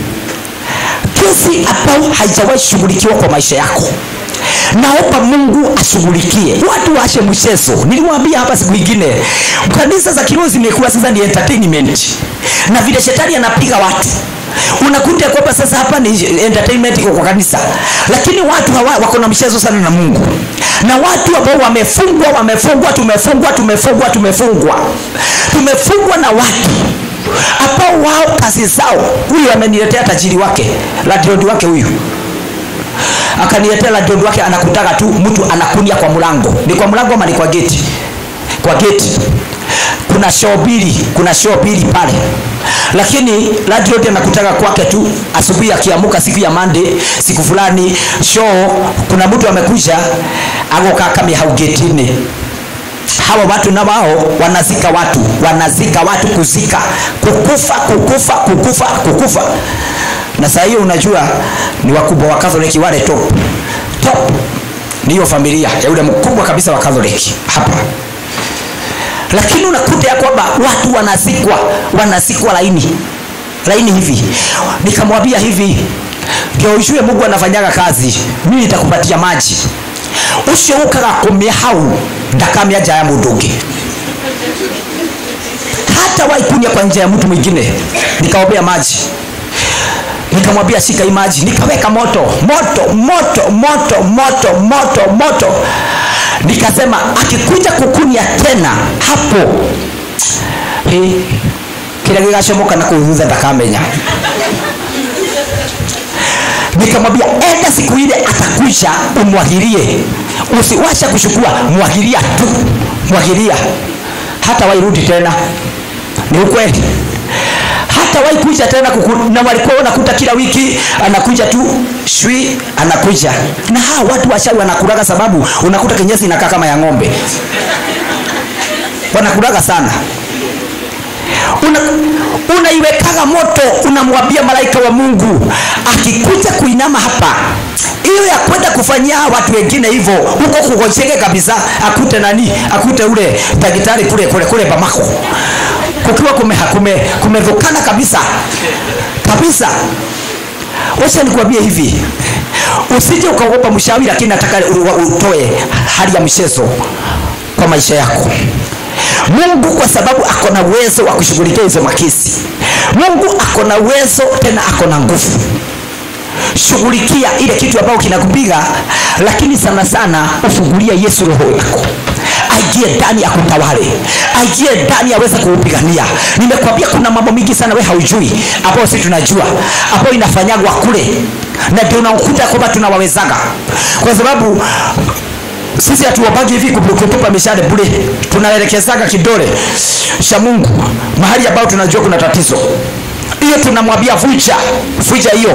kesi ambayo haijawahi shughulikiwa kwa maisha yako naomba mungu ashughulikie watu waache mchezo niliwaambia hapa siku ingine kanisa za kiroho zimekuwa sasa ni entertainment na vile shetani anapiga watu unakuta kwamba sasa hapa ni entertainment iko kwa kanisa lakini watu hawa wako na mchezo sana na mungu na watu ambao wamefungwa wamefungwa tumefungwa tumefungwa tumefungwa tumefungwa na watu ambao wao kazi zao huyu ameniletea tajiri wake ladrodi wake huyu akaniletea ladrodi wake anakutaga tu mtu anakunia kwa mlango ni kwa mlango ama ni kwa geti kwa geti kuna show mbili kuna show mbili pale lakini ladrodi anakutaka kwake tu asubuhi akiamuka siku ya mande siku fulani show kuna mtu amekuja agokaa kamia hau getini hawa watu na wao wanazika watu wanazika watu kuzika kukufa kukufa kukufa kukufa na saa hiyo unajua ni wakubwa wa katholiki wale top top niyo familia ya yule mkubwa kabisa wa katholiki hapa lakini unakuta ya kwamba watu wanazikwa wanazikwa laini laini hivi nikamwambia hivi ndio ujue mungu anafanyaga kazi mimi nitakupatia maji ucio ukaga kumia hau ndakamia nja ya mundu ungi hata waikunya kwa njia ya mtu mwingine nikaombea maji nikamwambia shika hii maji nikaweka moto moto moto moto moto moto moto nikasema akikuja kukunia tena hapo hey, kila gigacomoka na kuu thutha ndakamenya nikamwambia enda siku ile atakuja umwagilie usiwasha kuchukua mwagilia tu mwagilia hata wairudi tena ni ukweli hata waikuja tena kuku, na walikuwa wanakuta kila wiki anakuja tu shwi anakuja na hawa watu washawi wanakulaga sababu unakuta kinyesi inakaa kama ya ng'ombe wanakulaga sana una, unaiwekaga moto unamwambia malaika wa mungu akikuja kuinama hapa hiyo ya kwenda kufanyia watu wengine hivyo huko kugocheke kabisa akute nani akute ule daktari kule kule kule bamako kukiwa kume, kumedhukana kabisa kabisa wacha nikuambie hivi usije ukaogopa mshawi lakini nataka utoe hali ya mchezo kwa maisha yako mungu kwa sababu ako na uwezo wa kushughulikia hizo makisi mungu ako na uwezo tena ako na nguvu shughulikia ile kitu ambayo kinakupiga lakini sana sana ufungulia yesu roho yako aingie ndani ya kutawale aingie ndani aweze kuupigania nimekwambia kuna mambo mingi sana we haujui ambayo si tunajua ambayo inafanyagwa kule na ndio unakuta kwamba tunawawezaga kwa sababu sisi hatuwapagi hivi kutupa mishale bure tunaelekezaga kidole cha mungu mahali ambayo tunajua kuna tatizo hiyo tunamwambia vuja vuja hiyo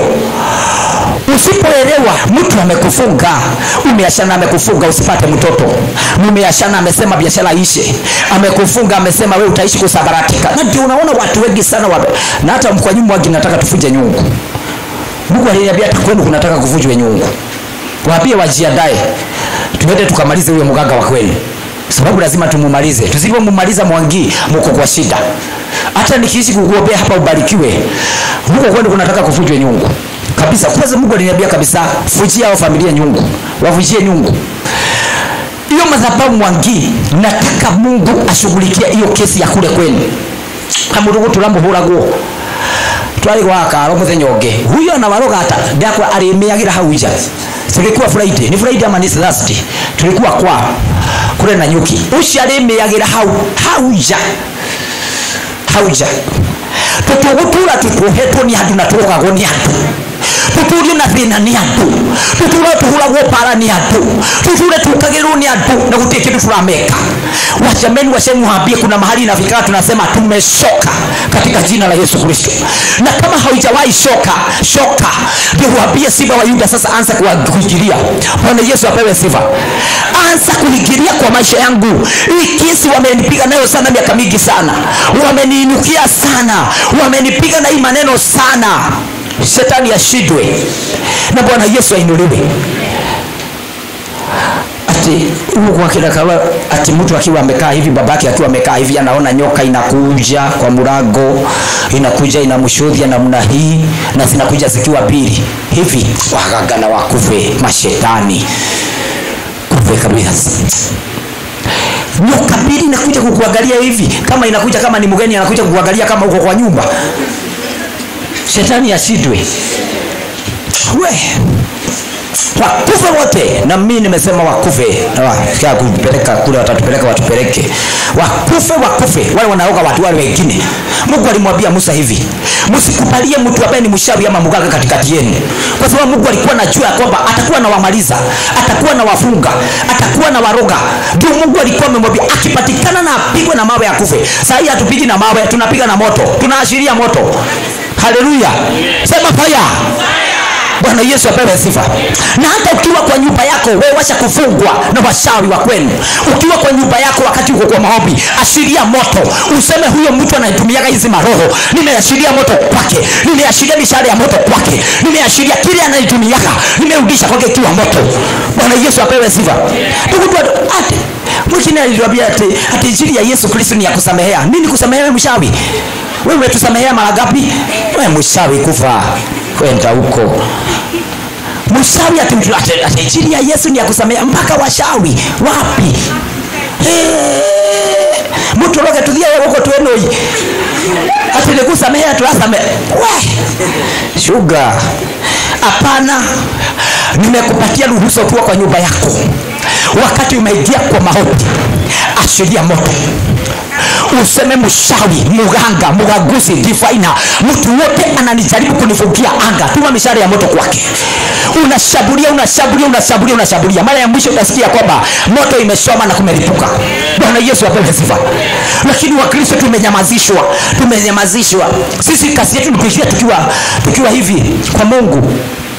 usipoelewa mtu amekufunga umeashana amekufunga usipate mtoto mumeashana amesema biashara ishe amekufunga amesema we utaishi kusabaratika na ndio unaona watu wengi sana wa, na hata kwa nyumba wagi nataka tufuje nyungu mungu aliniambia hata kwenu kunataka kuvujwe nyungu waambie wajiandae tuende tukamalize huyo mganga wa kweli sababu lazima tumumalize tusipomumaliza mwangi muko kwa shida hata nikiishi kukuombea hapa ubarikiwe huko kwenu kunataka kuvujwe nyungu kabisa kwanza mungu aliniambia kabisa fujia hao familia nyungu wavujie nyungu hiyo madhabahu mwangi nataka mungu ashughulikia hiyo kesi ya kule kwenu kamurugu turamuhuragwo twari gwakaro muthenya ungi huyo na waroga hata ndakwa arimiagira hau nja tulikuwa friday ni friday ama ni thursday tulikuwa kwa kule na nyuki ucio arimiagira hau hau nja hau nja tutugutura tutuhetwo ni andu na turogagwo ni andu tuturio na thina ni andu tuture tuhuragwo para ni andu tuture tukagirwo ni andu na gutie kindu turameka wachameni wachemuhambie kuna mahali inafikaga tunasema tumeshoka katika jina la yesu kristo na kama haujawahi shoka shoka ndio uambie simba wa yuda sasa anza kuingilia bwana yesu apewe sifa anza kuingilia kwa maisha yangu hii kesi wamenipiga nayo sana miaka mingi sana wameniinukia sana wamenipiga na hii maneno sana shetani ashindwe na bwana yesu ainuliwe ati huku akilakawa ati mtu akiwa amekaa hivi babake akiwa amekaa hivi anaona nyoka inakuja kwa mlango inakuja inamshodhia namna hii na zinakuja zikiwa mbili hivi waganga na wakufe mashetani kufe kabisa nyoka mbili inakuja kukuangalia hivi kama inakuja kama ni mgeni anakuja kukuangalia kama uko kwa nyumba shetani ashindwe we wakufe wote na mimi nimesema wakufe na kupeleka kule watatupeleka watupeleke wakufe wakufe wale wanaoga watu wale wengine mungu alimwambia musa hivi msikubalie mtu ambaye ni mshawi ama mganga katikati yenu kwa sababu mungu alikuwa najua ya kwamba atakuwa na wamaliza atakuwa na wafunga atakuwa na waroga ndio mungu alikuwa amemwambia akipatikana na apigwe na mawe akufe sahii hatupigi na mawe tunapiga na moto tunaashiria moto haleluya sema faya bwana yesu apewe sifa na hata ukiwa kwa nyumba yako wewe washa kufungwa na washawi wa kwenu ukiwa kwa nyumba yako wakati uko kwa maombi ashiria moto useme huyo mtu anayetumiaga hizi maroho nimeashiria moto kwake nimeashiria mishahara ya moto kwake nimeashiria kile anayetumiaga nimerudisha kwake ikiwa moto bwana yesu apewe sifa ndugu ati mwingine alituambia ati, ati injili ya yesu kristo ni ya kusamehea nini kusamehea wewe mshawi wewe umetusamehea mara ngapi wewe mshawi kufa kwenda huko mshawi ati injili ya yesu ni ya kusamehea mpaka washawi wapi mtu roge tuthie guko twenoi ati nikusamehea turasamehea we shuga hapana nimekupatia ruhusa ukiwa kwa nyumba yako wakati umeingia kwa maombi ashiria moto useme mshawi muganga mugaguzi difaina mtu wote ananijaribu kunifungia anga tuma mishare ya moto kwake unashambulia unashambulia unashambulia unashambulia mara ya mwisho utasikia kwamba moto imesoma na kumelipuka bwana yesu apewe sifa lakini wakristo tumenyamazishwa tumenyamazishwa sisi kazi yetu ni kuishia tukiwa tukiwa hivi kwa mungu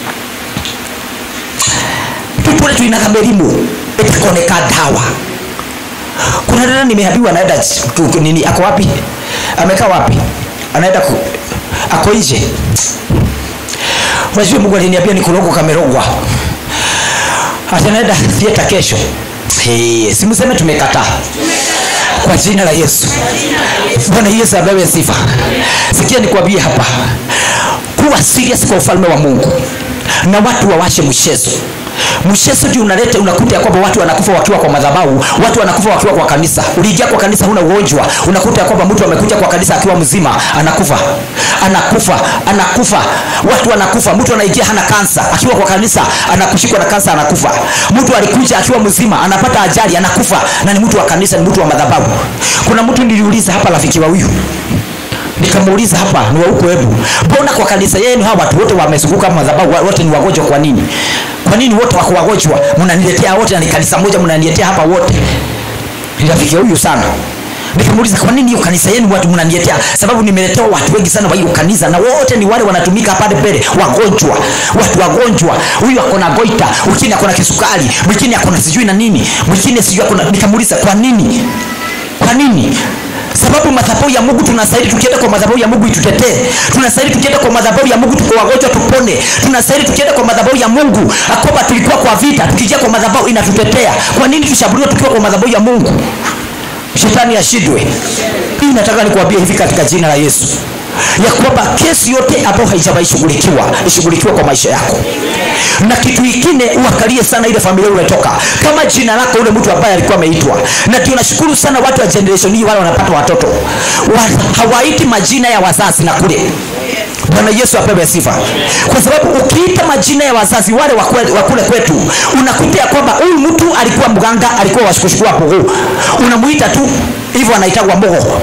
tutule tuinaga mĩrimũ ĩtakoneka dawa kuna dada nimeambiwa anaenda ch- ku- ku- nini ako wapi amekaa wapi anaenda ku, ako nje unajua mungu aliniambia ni kurogwa kamerogwa ati anaenda thieta kesho hey, simseme tumekataa kwa jina la yesu bwana yesu apewe sifa sikia nikwambie hapa kuwa serious kwa ufalme wa mungu na watu wawashe mchezo mchezo ndio unaleta unakuta ya kwamba watu wanakufa wakiwa kwa madhabahu watu wanakufa wakiwa kwa kanisa uliingia kwa kanisa huna ugonjwa unakuta ya kwamba mtu amekuja kwa kanisa akiwa mzima anakufa anakufa anakufa watu wanakufa mtu anaingia hana kansa akiwa kwa kanisa anakushikwa na kansa anakufa mtu alikuja akiwa mzima anapata ajali anakufa na ni mtu wa kanisa ni mtu wa madhabahu kuna mtu niliuliza hapa rafiki wa huyu nikamuuliza hapa ni wa huko hebu mbona kwa kanisa yenu hawa watu wote wamezunguka madhabahu wa- wote ni wagonjwa kwa nini kwa nini wote wako wagonjwa mnaniletea wote na ni kanisa moja mnaniletea hapa wote ni rafiki huyu sana nikamuuliza kwa nini hiyo kanisa yenu watu mnaniletea sababu nimeletewa watu wengi sana wa hiyo kanisa na wote ni wale wanatumika pale mbele wagonjwa watu wagonjwa huyu ako na goita mwingine ako na kisukari mwingine ako na sijui na nini mwingine sijui ako na nikamuuliza kwa nini kwa nini sababu madhabahu ya mungu tunastahili tukienda kwa madhabahu ya mungu itutetee tunastahili tukienda kwa madhabahu ya mungu tuko wagonjwa tupone tunastahili tukienda kwa madhabahu ya mungu akoba tulikuwa kwa vita tukijia kwa madhabahu inatutetea kwa nini tushambuliwe tukiwa kwa madhabahu ya mungu shetani ashindwe hii nataka nikuambia hivi katika jina la yesu ya kwamba kesi yote ambayo haijawahi shughulikiwa ishughulikiwe kwa maisha yako na kitu kingine uangalie sana ile familia umetoka kama jina lako ule mtu ambaye alikuwa ameitwa na ndio nashukuru sana watu wa generation hii wale wanapata watoto wa, hawaiti majina ya wazazi na kule bwana yesu apewe sifa kwa sababu ukiita majina ya wazazi wale wa kwe- wa kule kwetu unakuta ya kwamba huyu mtu alikuwa mganga alikuwa washukushukua pugu unamuita tu hivyo anaitagwa mogo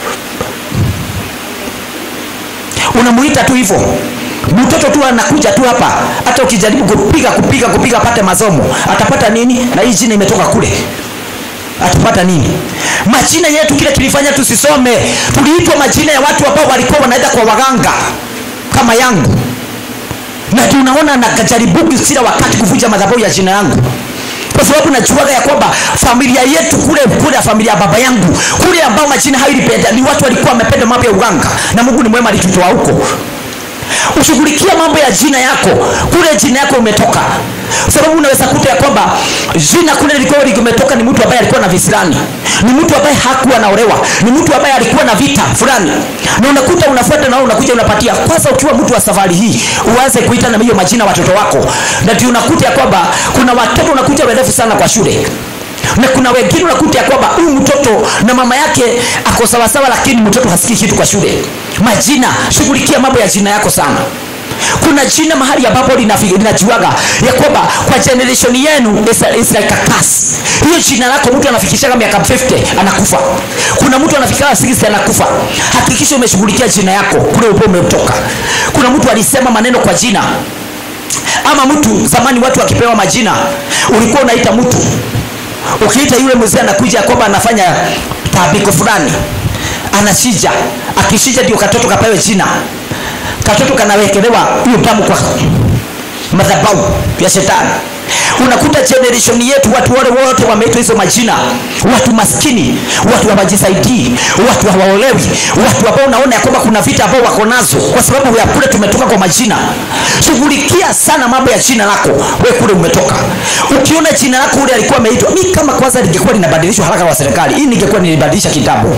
unamuita tu hivyo mtoto tu anakuja tu hapa hata ukijaribu kupiga kupiga kupiga apate masomo atapata nini na hii jina imetoka kule atapata nini majina yetu kile kilifanya tusisome tuliitwa majina ya watu ambao walikuwa wanaenda kwa waganga kama yangu na ndio unaona nakajaribu kila wakati kuvunja madhabahu ya jina yangu kwa sababu najuaga ya kwamba familia yetu kule kule ya familia ya baba yangu kule ambao majina hayo ilipenda ni watu walikuwa wamependa mambo ya uganga na mungu ni mwema alitutoa huko ushughulikia mambo ya jina yako kule jina yako umetoka sababu unaweza kuta ya kwamba jina kule lilikuwa limetoka ni mtu ambaye alikuwa na visirani ni mtu ambaye hakuwa naolewa ni mtu ambaye alikuwa na vita fulani na unakuta unafuata na wewe unakuja unapatia kwanza ukiwa mtu wa safari hii uanze kuita na hiyo majina watoto wako na ndio unakuta ya kwamba kuna watoto unakuta werefu sana kwa shule na kuna wengine unakuta ya kwamba huyu mtoto na mama yake ako sawasawa lakini mtoto hasikii kitu kwa shule majina shughulikia mambo ya jina yako sana kuna jina mahali ambapo linafi- linajuaga ya kwamba kwa generation yenu is, is like a curse. hiyo jina lako mtu anafikishaga miaka 50 anakufa kuna mtu anafikishaga 60 anakufa hakikisha umeshughulikia jina yako kule upo umetoka kuna mtu alisema maneno kwa jina ama mtu zamani watu wakipewa majina ulikuwa unaita mtu ukiita yule mzee anakuja ya kwamba anafanya tabiko fulani anashija akishija ndio katoto kapewe jina katoto kanawekelewa hiyo damu kwa madhabahu ya shetani unakuta generation yetu watu wale wote wameitwa hizo majina watu maskini watu hawajisaidii watu hawaolewi watu ambao unaona ya kwamba kuna vita ambao wako nazo kwa sababu ya kule tumetoka kwa majina shughulikia sana mambo ya jina lako we kule umetoka ukiona jina lako ule alikuwa ameitwa mi kama kwanza lingekuwa linabadilishwa haraka wa serikali hii ningekuwa nilibadilisha kitabu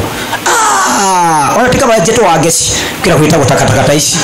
ah, wanatika bajeto wa agesi kila kuitagwo takatakata ici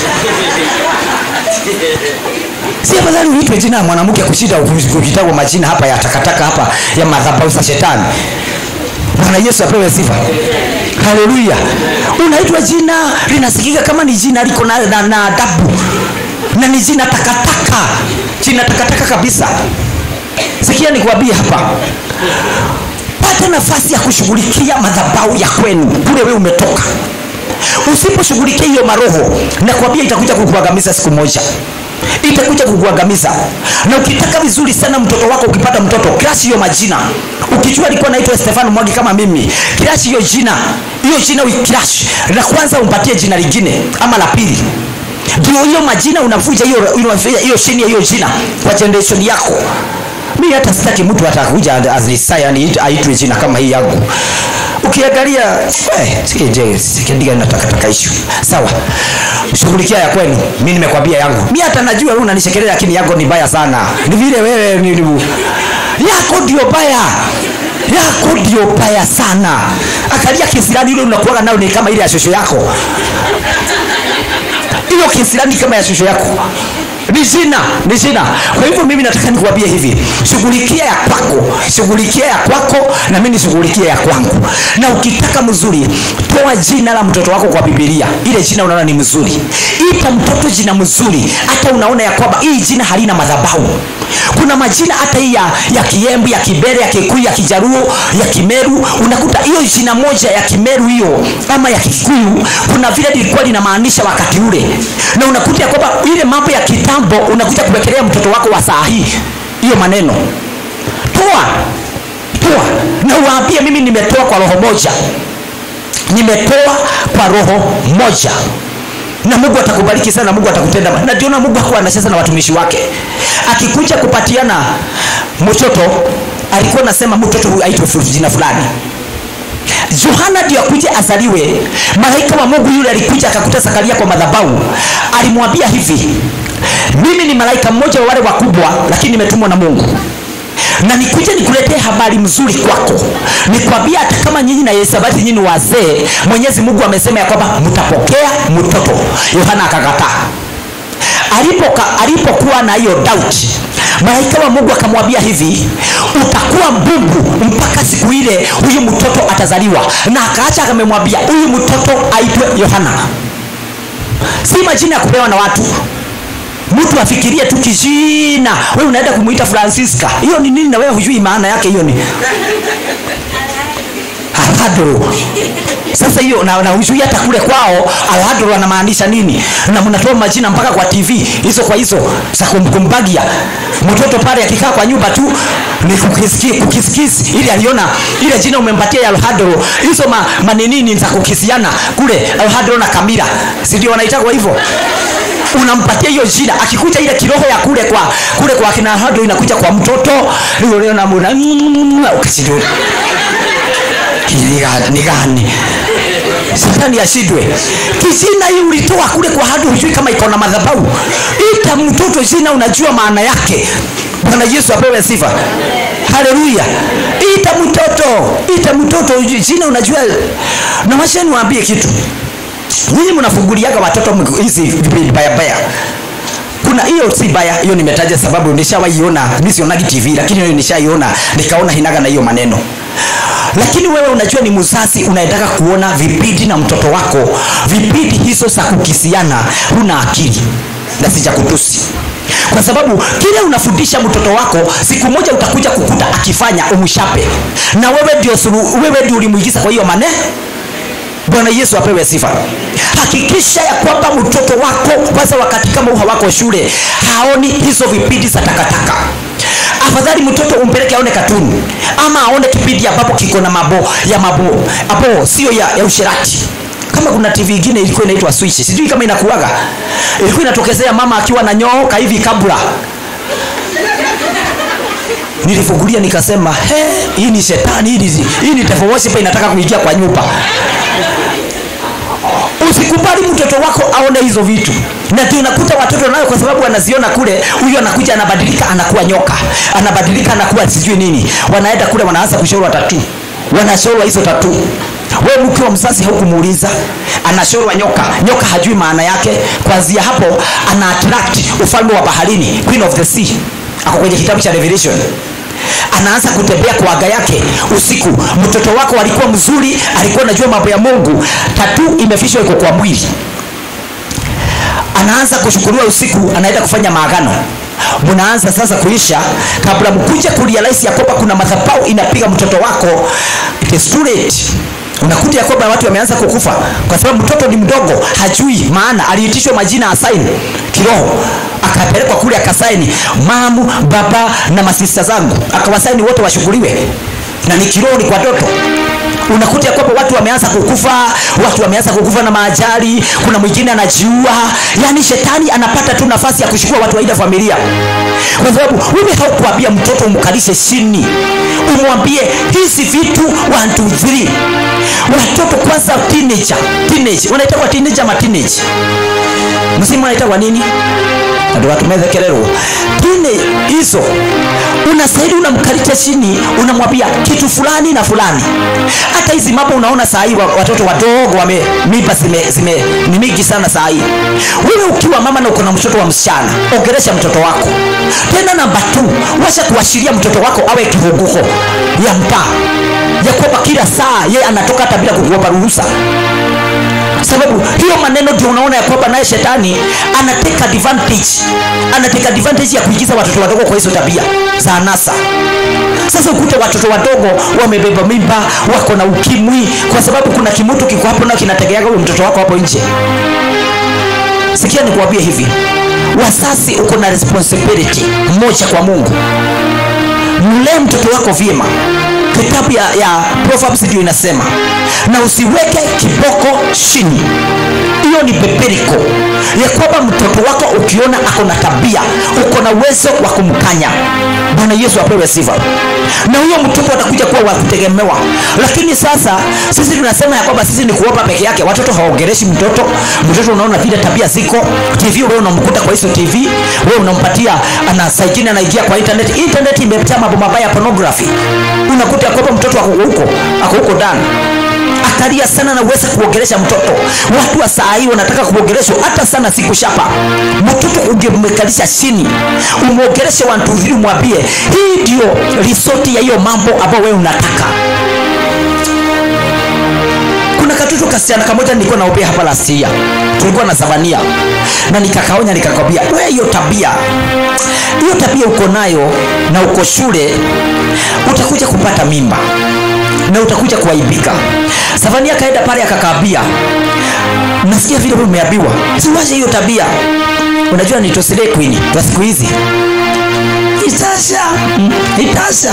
si afadhali uitwe jina ya mwanamke kushinda kuitagwa majina hapa ya takataka hapa ya madhabahu za shetani bwana yesu apewe sifa haleluya unaitwa jina linasikika kama ni jina liko na, na, na adabu na ni jina takataka jina takataka kabisa sikia nikwambie hapa pata nafasi ya kushughulikia madhabau ya kwenu kule wewe umetoka usiposhughulikia hiyo maroho nakwambia itakuja kukuangamiza siku moja itakuja kukuangamiza na ukitaka vizuri sana mtoto wako ukipata mtoto crash hiyo majina ukijua alikuwa naitwa stefano mwagi kama mimi crash hiyo jina hiyo jina uicrash na kwanza umpatie jina lingine ama la pili ndio hiyo majina unavuja hiyo unavuja hiyo chini ya hiyo jina kwa generation yako mi hata sitaki mtu atakuja azisa yani aitwe jina kama hii yangu ukiangalia eh, sije sikidiga na takataka issue sawa shughulikia ya kwenu mi nimekwambia yangu mi hata najua wewe unanishekelea lakini yako ni baya sana ni vile wewe ni, ni, yako ndio baya yako ndio baya sana akalia kisirani ile unakuaga nayo ni kama ile ya shosho yako hiyo kisirani kama ya shosho yako ni jina ni jina kwa hivyo mimi nataka nikuambie hivi shughulikia ya kwako shughulikia ya kwako na mimi nishughulikia ya kwangu na ukitaka mzuri toa jina la mtoto wako kwa bibilia ile jina unaona ni mzuri ipa mtoto jina mzuri hata unaona ya kwamba hii jina halina madhabahu kuna majina hata hii ya, ya kiembu ya kibere ya kikuyu ya kijaruo ya kimeru unakuta hiyo jina moja ya kimeru hiyo ama ya kikuyu kuna vile lilikuwa linamaanisha wakati ule na unakuta ya kwamba ile mambo ya kitambo unakuja kuwekelea mtoto wako wa saa hii hiyo maneno toa toa na uwaambie mimi nimetoa kwa roho moja nimetoa kwa roho moja na mungu atakubariki sana mungu atakutenda na ndiona mungu hakuwa anacheza na watumishi wake akikuja kupatiana mtoto alikuwa anasema mtoto huyu aitwe jina fulani yohana ndio akuja azaliwe malaika wa mungu yule alikuja akakuta zakaria kwa madhabau alimwambia hivi mimi ni malaika mmoja wa wale wakubwa lakini nimetumwa na mungu na nikuja nikuletee habari mzuri kwako nikwambia hata kama nyinyi na yesabati nyinyi wazee mwenyezi mungu amesema ya kwamba mtapokea mtoto yohana akakataa alipoka alipokuwa na hiyo doubt malaika wa mungu akamwambia hivi utakuwa mbungu mpaka siku ile huyu mtoto atazaliwa na akaacha akamemwambia huyu mtoto aitwe yohana si majina ya kupewa na watu mtu afikirie tu kijina we unaenda kumwita francisca hiyo ni nini na wewe hujui maana yake hiyo ni alhadro sasa hiyo na, na hujui hata kule kwao alhadro anamaanisha nini na mnatoa majina mpaka kwa tv hizo kwa hizo za kumbagia mtoto pale akikaa kwa nyumba tu ni kukisikisi ili aliona ile jina umempatia ya alhadro hizo ma, maninini za kukisiana kule alhadro na kamira sindio wanaitagwa hivyo unampatia hiyo jina akikuja ile kiroho ya kule kwa kule kwa kina hado inakuja kwa mtoto leo na muna ukashindwa ni gani shetani ashindwe kijina hii ulitoa kule kwa hado hujui kama iko na madhabahu ita mtoto jina unajua maana yake bwana yesu apewe sifa haleluya ita mtoto ita mtoto jina unajua na washeni waambie kitu nyinyi mnafunguliaga watoto hizi vipindi baya baya kuna hiyo si baya hiyo nimetaja sababu nishawaiona mi sionagi tv lakini hiyo nishaiona nikaona hinaga na hiyo maneno lakini wewe unajua ni mzazi unaendaka kuona vipindi na mtoto wako vipindi hizo za kukisiana huna akili na sija kutusi kwa sababu kile unafundisha mtoto wako siku moja utakuja kukuta akifanya umshape na wewe ndio wewe ndio ulimuigiza kwa hiyo maneno bwana yesu apewe sifa hakikisha ya kwamba mtoto wako kwanza wakati kama uha wako shule haoni hizo vipindi za takataka afadhali mtoto umpeleke aone katuni ama aone kipindi ambapo kiko na mabo ya mabo apo sio ya, ya usherati kama kuna tv ingine ilikuwa inaitwa switch sijui kama inakuaga ilikuwa inatokezea mama akiwa na nyooka hivi kabla nilifungulia nikasema he hii ni shetani hii ni, hii ni devil worshiper inataka kuingia kwa nyumba usikubali mtoto wako aone hizo vitu na ndio unakuta watoto nayo kwa sababu anaziona kule huyu anakuja anabadilika anakuwa nyoka anabadilika anakuwa sijui nini wanaenda kule wanaanza kushorwa tatu wanashorwa hizo tatu we mke wa mzazi haukumuuliza anashorwa nyoka nyoka hajui maana yake kwanzia hapo ana attract ufalme wa baharini queen of the sea ako kwenye kitabu cha revelation anaanza kutembea kwa aga yake usiku mtoto wako alikuwa mzuri alikuwa anajua mambo ya mungu tatu imefishwa iko kwa mwili anaanza kushukuriwa usiku anaenda kufanya maagano mnaanza sasa kuisha kabla mkuje kurealize ya kwamba kuna madhabahu inapiga mtoto wako it is too late unakuta ya kwamba watu wameanza kukufa kwa sababu mtoto ni mdogo hajui maana aliitishwa majina asaini kiroho akapelekwa kule akasaini mamu baba na masista zangu akawasaini wote washughuliwe na ni kiroho ni kwa toto unakuta ya kwamba watu wameanza kukufa watu wameanza kukufa na maajali kuna mwingine anajiua yaani shetani anapata tu nafasi ya kuchukua watu wa ile familia kwa sababu wewe haukuambia mtoto umkalishe chini umwambie hizi vitu 1 2 3 watoto kwanza teenager teenage wanaitwa teenager ama teenage msimu wanaitwa nini ndio watu methekererwo tine hizo unastahili unamkalisha chini unamwambia kitu fulani na fulani hata hizi mambo unaona saa hii wa- watoto wadogo wame mimba zime, zime ni mingi sana saa hii wewe ukiwa mama na uko na mtoto wa msichana ongeresha mtoto wako tena namba tu washa kuashiria mtoto wako awe kivuguko ya mtaa ya kwamba kila saa yeye anatoka hata bila kukuomba ruhusa sababu hiyo maneno ndio unaona ya kwamba naye shetani anateka advantage anateka advantage ya kuingiza watoto wadogo kwa hizo tabia za anasa sasa ukute watoto wadogo wamebeba mimba wako na ukimwi kwa sababu kuna kimutu kiko hapo na kinategeaga huyo mtoto wako hapo nje sikia nikuambie hivi wasasi uko na responsibility moja kwa mungu mlee mtoto wako vyema kitabu ya, ya proverbs ndio inasema na usiweke kiboko chini hiyo ni beberiko ya kwamba mtoto wako ukiona ako na tabia uko na uwezo wa kumkanya bwana yesu apewe sifa na huyo mtoto atakuja kuwa wa kutegemewa lakini sasa sisi tunasema ya kwamba sisi ni kuopa peke yake watoto hawaongereshi mtoto mtoto unaona vile tabia ziko tv wewe unamkuta kwa hizo tv wewe unampatia ana saa ingine anaingia kwa internet internet imejaa mambo mabaya ya pornography unakuta ya kwamba mtoto ako huko ako huko ndani atalia sana na uweze kuongelesha mtoto watu wa saa hii wanataka kuongeleshwa hata sana siku shapa mtoto ungemekalisha chini umwongeleshe wantuvili umwambie hii ndio risoti ya hiyo mambo ambayo wewe unataka kuna katoto kasichana kamoja nilikuwa naopea hapa last year tulikuwa na savania na nikakaonya nikakwambia we hiyo tabia hiyo tabia uko nayo na uko shule utakuja kupata mimba na utakuja kuaibika savania akaenda pale akakaambia nasikia vile wewe umeambiwa siwache hiyo tabia unajua ni tosile queen kwa siku hizi itasha mm, itasha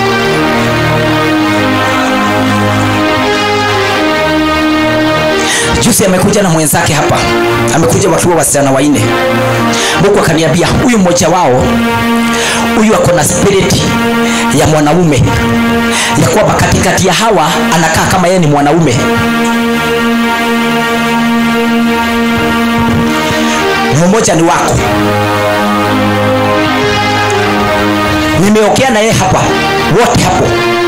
juzi amekuja na mwenzake hapa amekuja wakiwa wasichana waine mungu akaniambia huyu mmoja wao huyu ako na spirit ya mwanaume ya kwamba katikati ya hawa anakaa kama yeye ni mwanaume mmoja ni wako nimeokea na yeye hapa wote hapo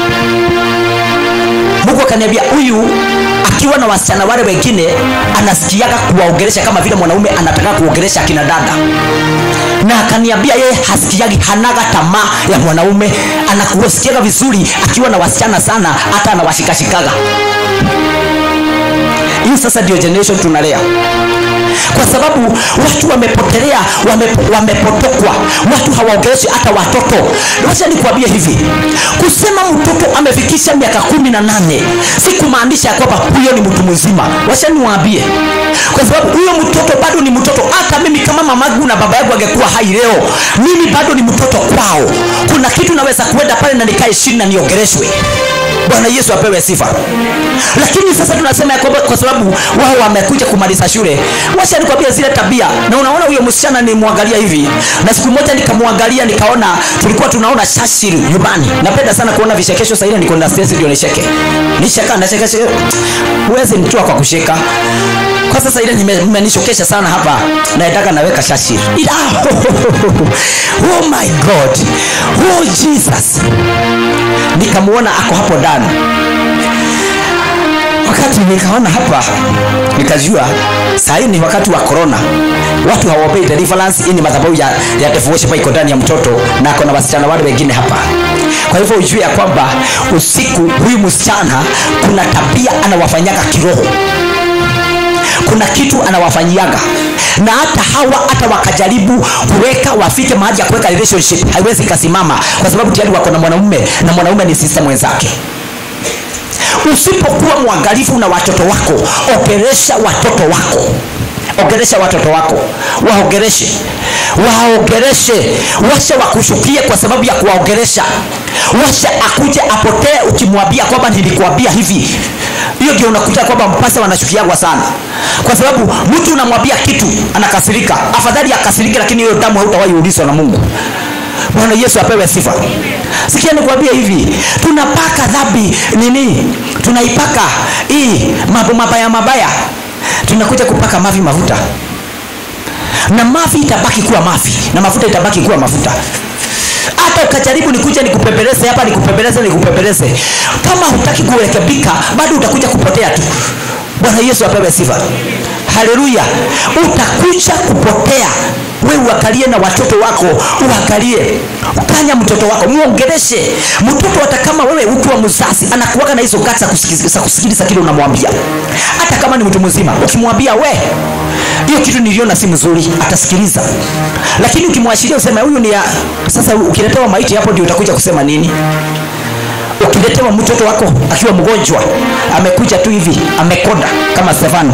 mungu akaniambia huyu akiwa na wasichana wale wengine anasikiaga kuwaongelesha kama vile mwanaume anataka kuongelesha akina dada na akaniambia yeye hasikiagi hanaga tamaa ya mwanaume anakusikiaga vizuri akiwa na wasichana sana hata anawashikashikaga hii sasa ndio generation tunalea kwa sababu watu wamepotelea wame, wamepotokwa watu hawaongeleshi hata watoto wacha nikuambie hivi kusema mtoto amefikisha miaka kumi na nane si kumaanisha ya kwamba huyo ni mtu mzima wacha niwaambie kwa sababu huyo mtoto bado ni mtoto hata mimi kama mamagu na baba yangu angekuwa hai leo mimi bado ni mtoto kwao kuna kitu naweza kuenda pale na nikae chini na niongeleshwe bwana yesu apewe sifa lakini sasa tunasema ya kwamba kwa sababu wao wamekuja kumaliza shule wacha nikwambia zile tabia na unaona huyo msichana nimwangalia hivi na siku moja nikamwangalia nikaona tulikuwa tunaona shashiri nyumbani napenda sana kuona vichekesho saile niko na stress ndio nicheke nicheka nacheka huwezi mtua kwa kusheka kwa sasa ile imenishokesha sana hapa naetaka naweka shashiri ila oh my god oh jesus nikamwona ako hapo ndani wakati nikaona hapa nikajua sahii ni wakati wa corona watu hawaopei deliverance hii ni madhabahu ya, ya devotion iko ndani ya mtoto na ako na wasichana wale wengine hapa kwa hivyo ujue ya kwamba usiku huyu msichana kuna tabia anawafanyaga kiroho kuna kuna kitu anawafanyiaga na hata hawa hata wakajaribu kuweka wafike mahali ya kuweka relationship haiwezi kasimama kwa sababu tayari wako na mwanaume na mwanaume ni sister mwenzake usipokuwa mwangalifu na watoto wako ongeresha watoto wako ongeresha watoto wako waongereshe waongereshe washa wakushukie kwa sababu ya kuwaongeresha washa akuje apotee ukimwambia kwamba nilikuambia hivi hiyo ndio unakuta kwamba mpasa wanashukiagwa sana kwa sababu mtu unamwambia kitu anakasirika afadhali akasirike lakini hiyo damu hautawahi ulizwa na mungu bwana yesu apewe sifa sikia nikwambie hivi tunapaka dhambi nini tunaipaka hii mambo mabaya mabaya tunakuja kupaka mavi mafuta na mavi itabaki kuwa mavi na mafuta itabaki kuwa mafuta hata ukajaribu nikuja nikupembeleze hapa nikupembeleze nikupembeleze kama hutaki kurekebika bado utakuja kupotea tu bwana yesu apewe sifa haleluya utakuja kupotea we uangalie na watoto wako uangalie ukanya mtoto wako muongeleshe mtoto hata kama wewe ukiwa mzazi anakuwaga na hizo gati za kusikiliza, kusikiliza kile unamwambia hata kama ni mtu mzima ukimwambia we hiyo kitu niliona si mzuri atasikiliza lakini ukimwashiria useme huyu ni ya sasa ukiletewa maiti hapo ndio utakuja kusema nini ukiletewa mtoto wako akiwa mgonjwa amekuja tu hivi amekonda kama stefano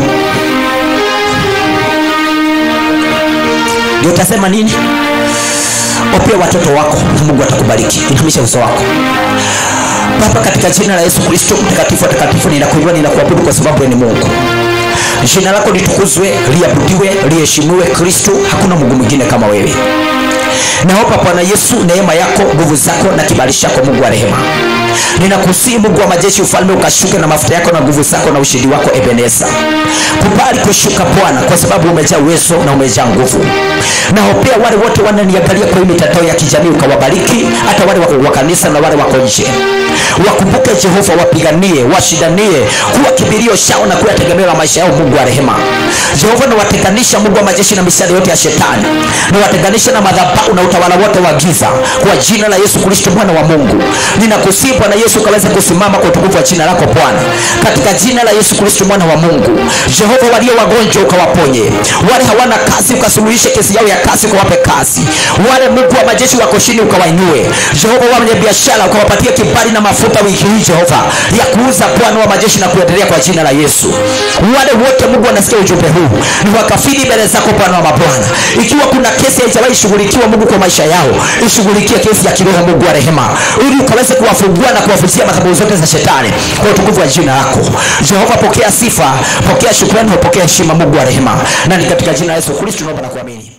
ndio utasema nini opia watoto wako na mungu atakubariki inamisha uso wako baba katika jina la yesu kristo mtakatifu watakatifu ninakuinua ninakuabudu kwa sababu wewe ni mungu jina lako litukuzwe liabudiwe liheshimiwe kristo hakuna mungu mwingine kama wewe naomba bwana yesu neema yako nguvu zako na kibali chako mungu wa rehema ninakusii mungu wa majeshi ufalme ukashuke na mafuta yako na nguvu zako na ushindi wako ebeneza kubali kushuka bwana kwa sababu umejaa uwezo na umejaa nguvu naopea wale wote wananiangalia kwa hii mitandao ya kijamii ukawabariki hata wale wako wa kanisa na wale wako nje wakumbuke jehova wapiganie washindanie kuwa kibirio chao na kuwa tegemeo la maisha yao mungu wa rehema jehova nawatenganisha mungu wa majeshi na mishale yote ya shetani nawatenganisha na madhabahu na utawala wote wa giza kwa jina la yesu kristo mwana wa mungu ninakusii bwana yesu ukaweze kusimama kwa utukufu wa jina lako bwana katika jina la yesu kristo mwana wa mungu jehova walio wagonjwa ukawaponye wale hawana kazi ukasuluhishe kesi yao ya kazi ukawape kazi wale mungu wa majeshi wako chini ukawainue jehova wenye biashara ukawapatia kibali na mafuta wiki hii jehova ya kuuza bwana wa majeshi na kuendelea kwa jina la yesu wale wote mungu wanasikia ujumbe huu ni wakafiri mbele zako bwana wa mabwana ikiwa kuna kesi haijawahi shughulikiwa mungu kwa maisha yao ishughulikie kesi ya kiroho mungu wa rehema ili ukaweze kuwafungua na kuwafutia madhabahu zote za shetani kwa utukufu wa jina lako jehova pokea sifa pokea shukrani pokea heshima mungu wa rehema na ni katika jina la yesu kristo naomba na kuamini